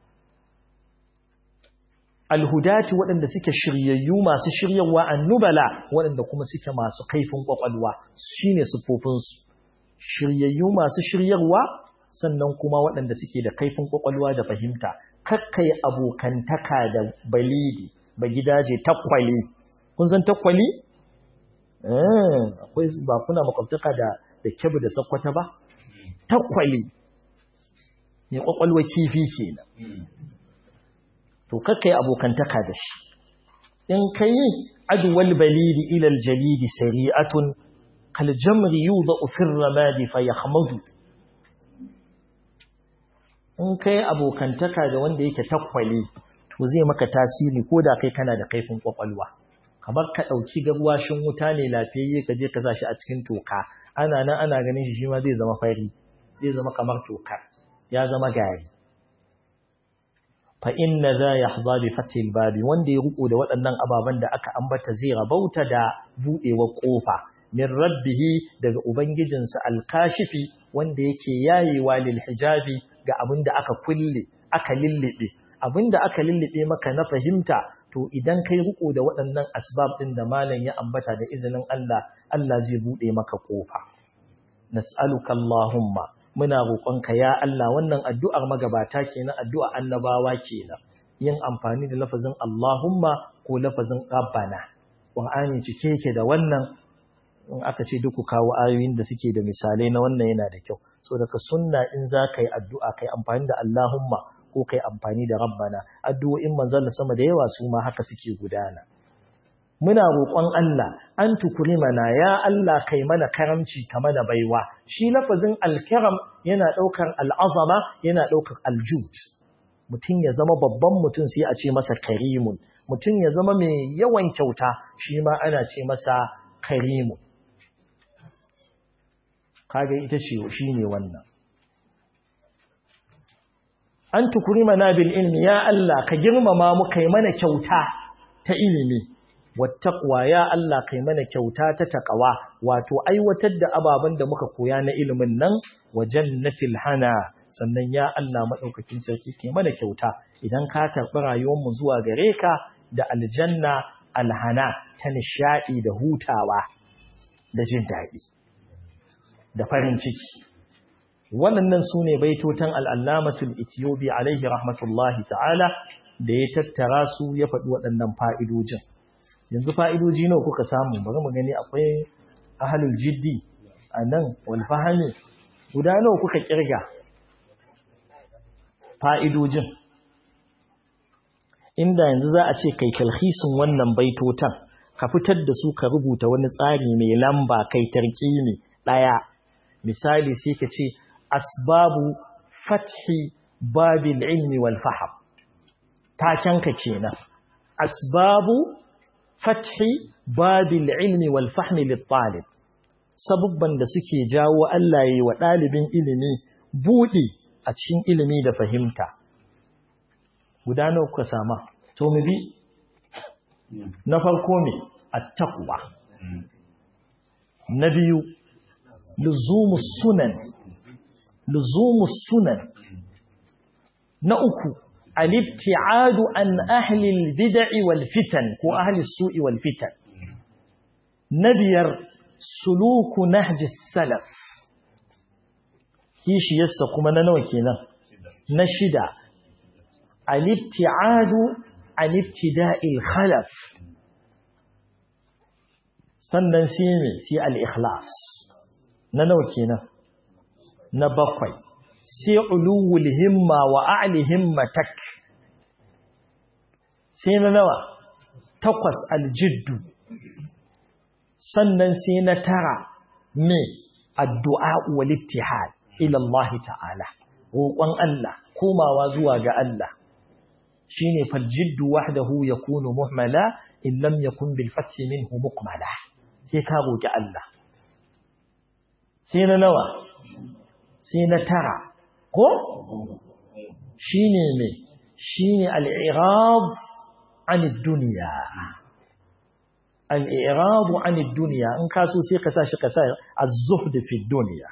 alhudati waɗanda suke shiryayyu masu shiryarwa annubala waɗanda kuma suke masu kaifin ƙwaƙwalwa shine siffofinsu shiryayyu masu shiryarwa sannan kuma waɗanda suke da kaifin ƙwaƙwalwa da fahimta kakkai abokantaka da balidi ba gidaje takwali kun san takwali eh akwai ba kuna makwabtaka da da kebu da sakwata ba takwali ne ƙwaƙwalwa kifi kenan to kakkai abokantaka da shi in kai adwal balidi ila aljalidi sari'atun kal jamri yudau fi ramadi fayahmadu in kai abokantaka da wanda yake takwali to zai maka tasiri ko da kai kana da kaifin kwakwalwa kamar ka dauki garwashin wuta ne lafiyayye ka je ka sa shi a cikin toka ana nan ana ganin shi shi ma zai zama fari zai zama kamar tokar ya zama gari fa inna za yahza bi fatil babi wanda ya ruko da waɗannan ababen da aka ambata zai rabauta da budewar kofa min rabbihi daga ubangijinsa alkashifi wanda yake yayewa lil hijabi ga abin da aka kulle aka lillibe abin da aka lillibe maka na fahimta to idan kai ruko da waɗannan asbab ɗin da malam ya ambata da izinin Allah Allah zai bude maka kofa nas'aluka allahumma muna roƙonka ya Allah wannan addu'ar magabata kenan addu'a annabawa kenan yin amfani da lafazin Allahumma ko lafazin Rabbana Qur'ani cike yake da wannan in aka ce duk kawo ayoyin da suke da misalai na wannan yana da kyau so daga sunna in za ka yi addu'a kai amfani da Allahumma ko kai amfani da Rabbana addu'o'in manzon sama da yawa su ma haka suke gudana muna roƙon Allah an mana ya Allah kai mana karamci ka mana baiwa shi lafazin alkaram yana ɗaukar al'azama yana ɗaukar aljud mutum ya zama babban mutum sai a ce masa karimun mutum ya zama mai yawan kyauta shi ma ana ce masa karimun kaga ita ce shi ne wannan an mana bil ilmi ya Allah ka girmama mu kai mana kyauta ta ilimi wattaqwa ya Allah kai mana kyauta ta taqwa wato aiwatar da ababen da muka koya na ilimin nan wa jannatil hana sannan ya Allah madaukakin sarki kai mana kyauta idan ka karɓi rayuwar mu zuwa gare ka da aljanna alhana ta nishadi da hutawa da jin daɗi da farin ciki waɗannan su ne baitotan al'allamatul etiyobi alaihi rahmatullahi ta'ala da ya tattara su ya faɗi waɗannan fa'idojin yanzu fa'idoji nawa kuka samu bari mu gani akwai ahalul jiddi a nan walfahami guda nawa kuka ƙirga fa'idojin inda yanzu za a ce kai kalhisin wannan baitotan ka fitar da su ka rubuta wani tsari mai lamba kai tarkimi ɗaya misali sai ka ce asbabu fathi babil ilmi wal faham takenka kenan asbabu fathi babil ilmi wal fahmi lit talib sabubban da suke jawo Allah yayi wa dalibin ilimi budi a cikin ilimi da fahimta guda nawa kuka sama to mu bi na farko me at-taqwa na biyu luzumus sunan luzumus sunan na uku al-ibti'adu an ahli al-bid'i wal fitan ko ahli as-su'i wal fitan na biyar suluku nahji salaf kishi yassa kuma na nawa kenan na shida al-ibti'adu an ibtida'il khalaf sannan sai me sai al-ikhlas na nawa kenan na bakwai sai uluwul himma wa a'li himmatak sai na nawa takwas aljiddu sannan sai na tara me addu'a wal ittihad ila Allah ta'ala roƙon Allah komawa zuwa ga Allah shine faljiddu wahdahu yakunu muhmala in lam yakun bil fathi minhu muqmala sai ka roƙi Allah sai na nawa sai na tara ko shi ne mai shi ne al'irab anid duniya al'irabu anid duniya in kaso sai ka sa shi ka sa a zuhdi fi duniya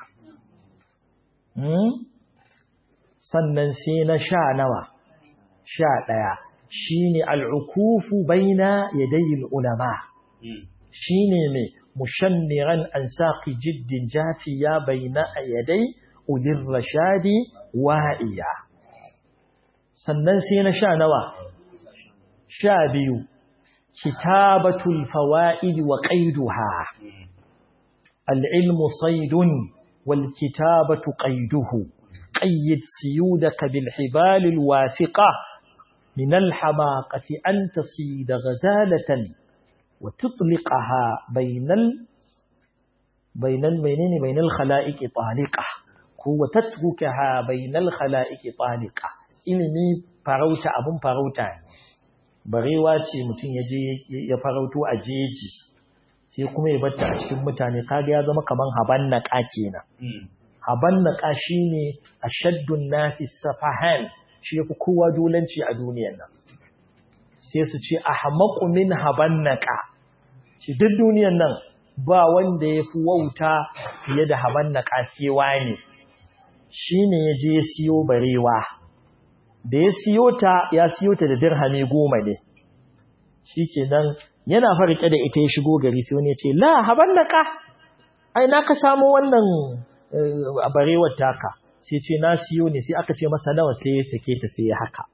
sannan sai na sha nawa sha ɗaya shi ne al'ukufu baina yadayin ulama shi ne mai mushammiran an saƙi jiddin jafiya baina yadai ulin rashadi wa'iya sannan sai na sha nawa sha biyu kitabatul fawa'id wa qaiduha العلم صيد والكتابة قيده قيد سيودك بالحبال الواثقة من الحماقة أن تصيد غزالة وتطلقها بين ال بين المينين بين الخلائق طالقة وتتركها بين الخلائق طالقة ilimi farauta abun farauta ne barewa ce mutum ya je ya farauto a jeji sai kuma ya batta a cikin mutane kaga ya zama kaman habannaka kenan habannaka shine ashaddun nasi safahan shi yafi kowa dolanci a duniyar nan sai su ce ahmaqu min habannaka shi duk duniyar nan ba wanda yafi wauta fiye da habannaka sai wani shine ya je ya siyo barewa da ya siyo ta ya siyo ta da dirhami goma ne shikenan yana farke da ita ya shigo gari sai wani ya ce la habannaka ai na ka samu wannan barewar taka sai ce na siyo ne sai aka ce masa nawa sai ya sake ta sai ya haka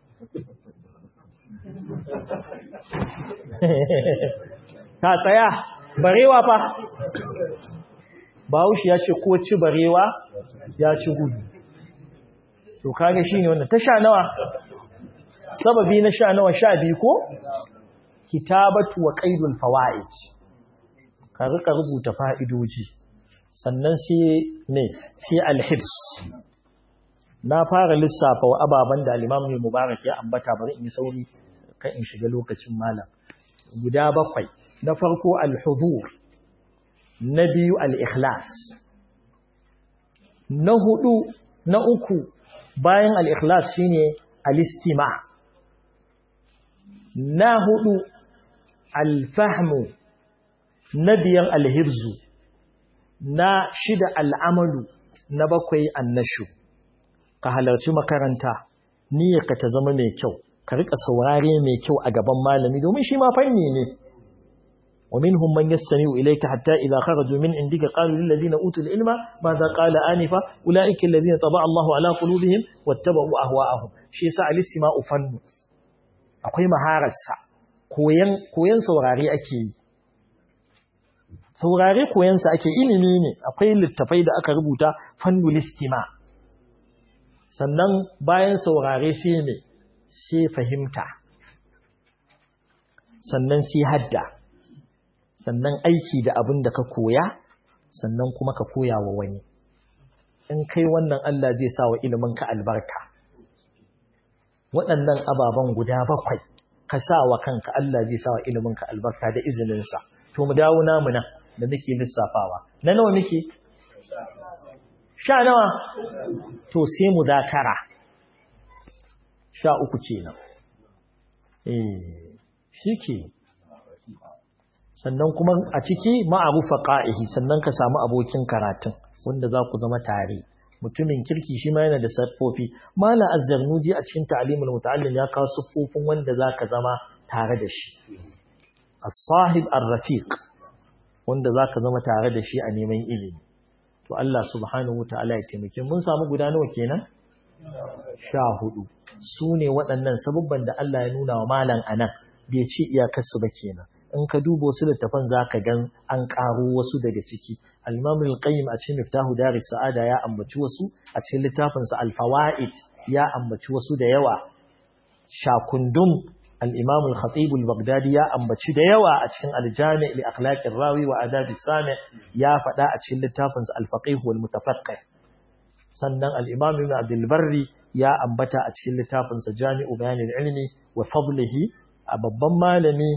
ta tsaya barewa fa Bahaushe ya ce ko ci barewa ya ci gudu to kage shine wannan ta sha nawa sababi na sha nawa sha biyu ko kitabatu wa qaidul fawaid ka rika rubuta fa'idoji sannan sai ne sai alhibs na fara lissafa wa ababan da al-Imam Mubarak ya ambata bari in yi sauri kan in shiga lokacin malam guda bakwai na farko al-huzur na biyu al-ikhlas na hudu na uku bayan al-ikhlas shine al-istima na hudu al-fahmu na biyan al-hibzu na shida al'amalu na bakwai annashu ka halarci makaranta niyyarka ta zama mai kyau ka rika saurare mai kyau a gaban malami domin shi ma fanni ne ومنهم من يستمع إليك حتى إذا خرجوا من عندك قالوا للذين أوتوا العلم ماذا قال آنفا أولئك الذين طبع الله على قلوبهم واتبعوا أهواءهم شيء ساعة الاستماع فن أقوي مهارسة koyan koyan saurare ake yi saurare koyansa ake ilimi ne akwai littafai da aka rubuta fannul istima sannan bayan saurare sai ne sai fahimta sannan sai hadda sannan aiki da abin da ka koya sannan kuma ka koya wa wani in kai wannan Allah zai sa wa iliminka albarka waɗannan ababen guda bakwai ka sa wa kanka Allah zai sa wa iliminka albarka da izininsa to mu dawo namu nan da nake lissafawa na nawa nake sha nawa to sai mu zakara sha uku kenan eh shike sannan kuma a ciki ma'arufa qa'ihi sannan ka samu abokin karatun wanda za ku zama tare mutumin kirki shi ma yana da siffofi mala azzarnuji a cikin ta'limul muta'allim ya kawo siffofin wanda zaka zama tare da shi as-sahib ar-rafiq wanda zaka zama tare da shi a neman ilimi to Allah subhanahu wataala ya taimake mun samu guda nawa kenan sha hudu su ne waɗannan sababban da Allah ya nuna wa malam anan bai ce iyakarsu ba kenan in ka duba wasu littafan zaka gan an ƙaro wasu daga ciki al-Imam al-Qayyim a cikin Miftahu Daris Sa'ada ya ambaci wasu a cikin littafinsa Al-Fawaid ya ambaci wasu da yawa Shakundum al-Imam al-Khatib al-Baghdadi ya ambaci da yawa a cikin Al-Jami' li akhlaq ar-rawi wa adab as-sami' ya faɗa a cikin littafinsa Al-Faqih wal Mutafaqqih sannan al-Imam Ibn Abdul Barri ya ambata a cikin littafinsa Jami'u Bayan al-Ilmi wa Fadlihi a babban malami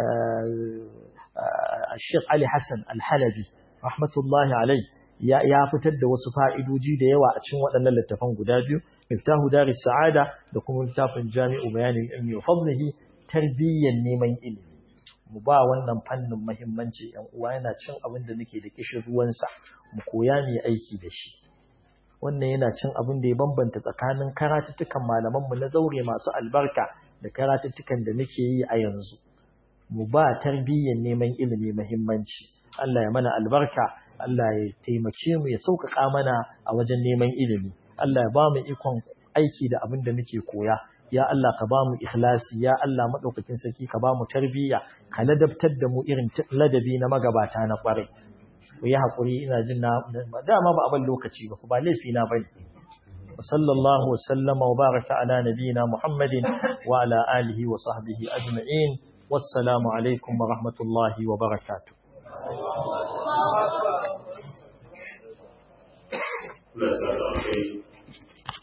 Sheikh Ali Hassan Al-Halabi rahmatullahi alai ya fitar da wasu fa'idoji da yawa a cikin waɗannan littafan guda biyu Miftahu Daris Sa'ada da kuma littafin Jami'u Bayanin Ilmi wa Fadlihi tarbiyyar neman ilimi mu ba wannan fannin muhimmanci ‘yan uwa yana cin abin da nake da kishin ruwansa mu koya mu aiki da shi wannan yana cin abin da ya bambanta tsakanin karatuttukan malamanmu na zaure masu albarka da karatuttukan da muke yi a yanzu mu ba tarbiyyar neman ilimi muhimmanci Allah ya mana albarka Allah ya taimake mu ya sauƙaƙa mana a wajen neman ilimi Allah ya ba mu ikon aiki da abin da muke koya ya Allah ka ba mu ikhlasi ya Allah madaukakin sarki ka ba mu tarbiyya ka ladabtar da mu irin ladabi na magabata na kwarai ku yi hakuri ina jin na dama ba abin lokaci ba ba laifi na bane وصلى الله وسلم وبارك على نبينا محمد وعلى آله وصحبه أجمعين والسلام عليكم ورحمة الله وبركاته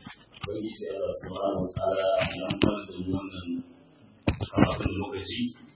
Ubangiji Allah subhanahu wa ta'ala ya amfana da wannan karatun lokaci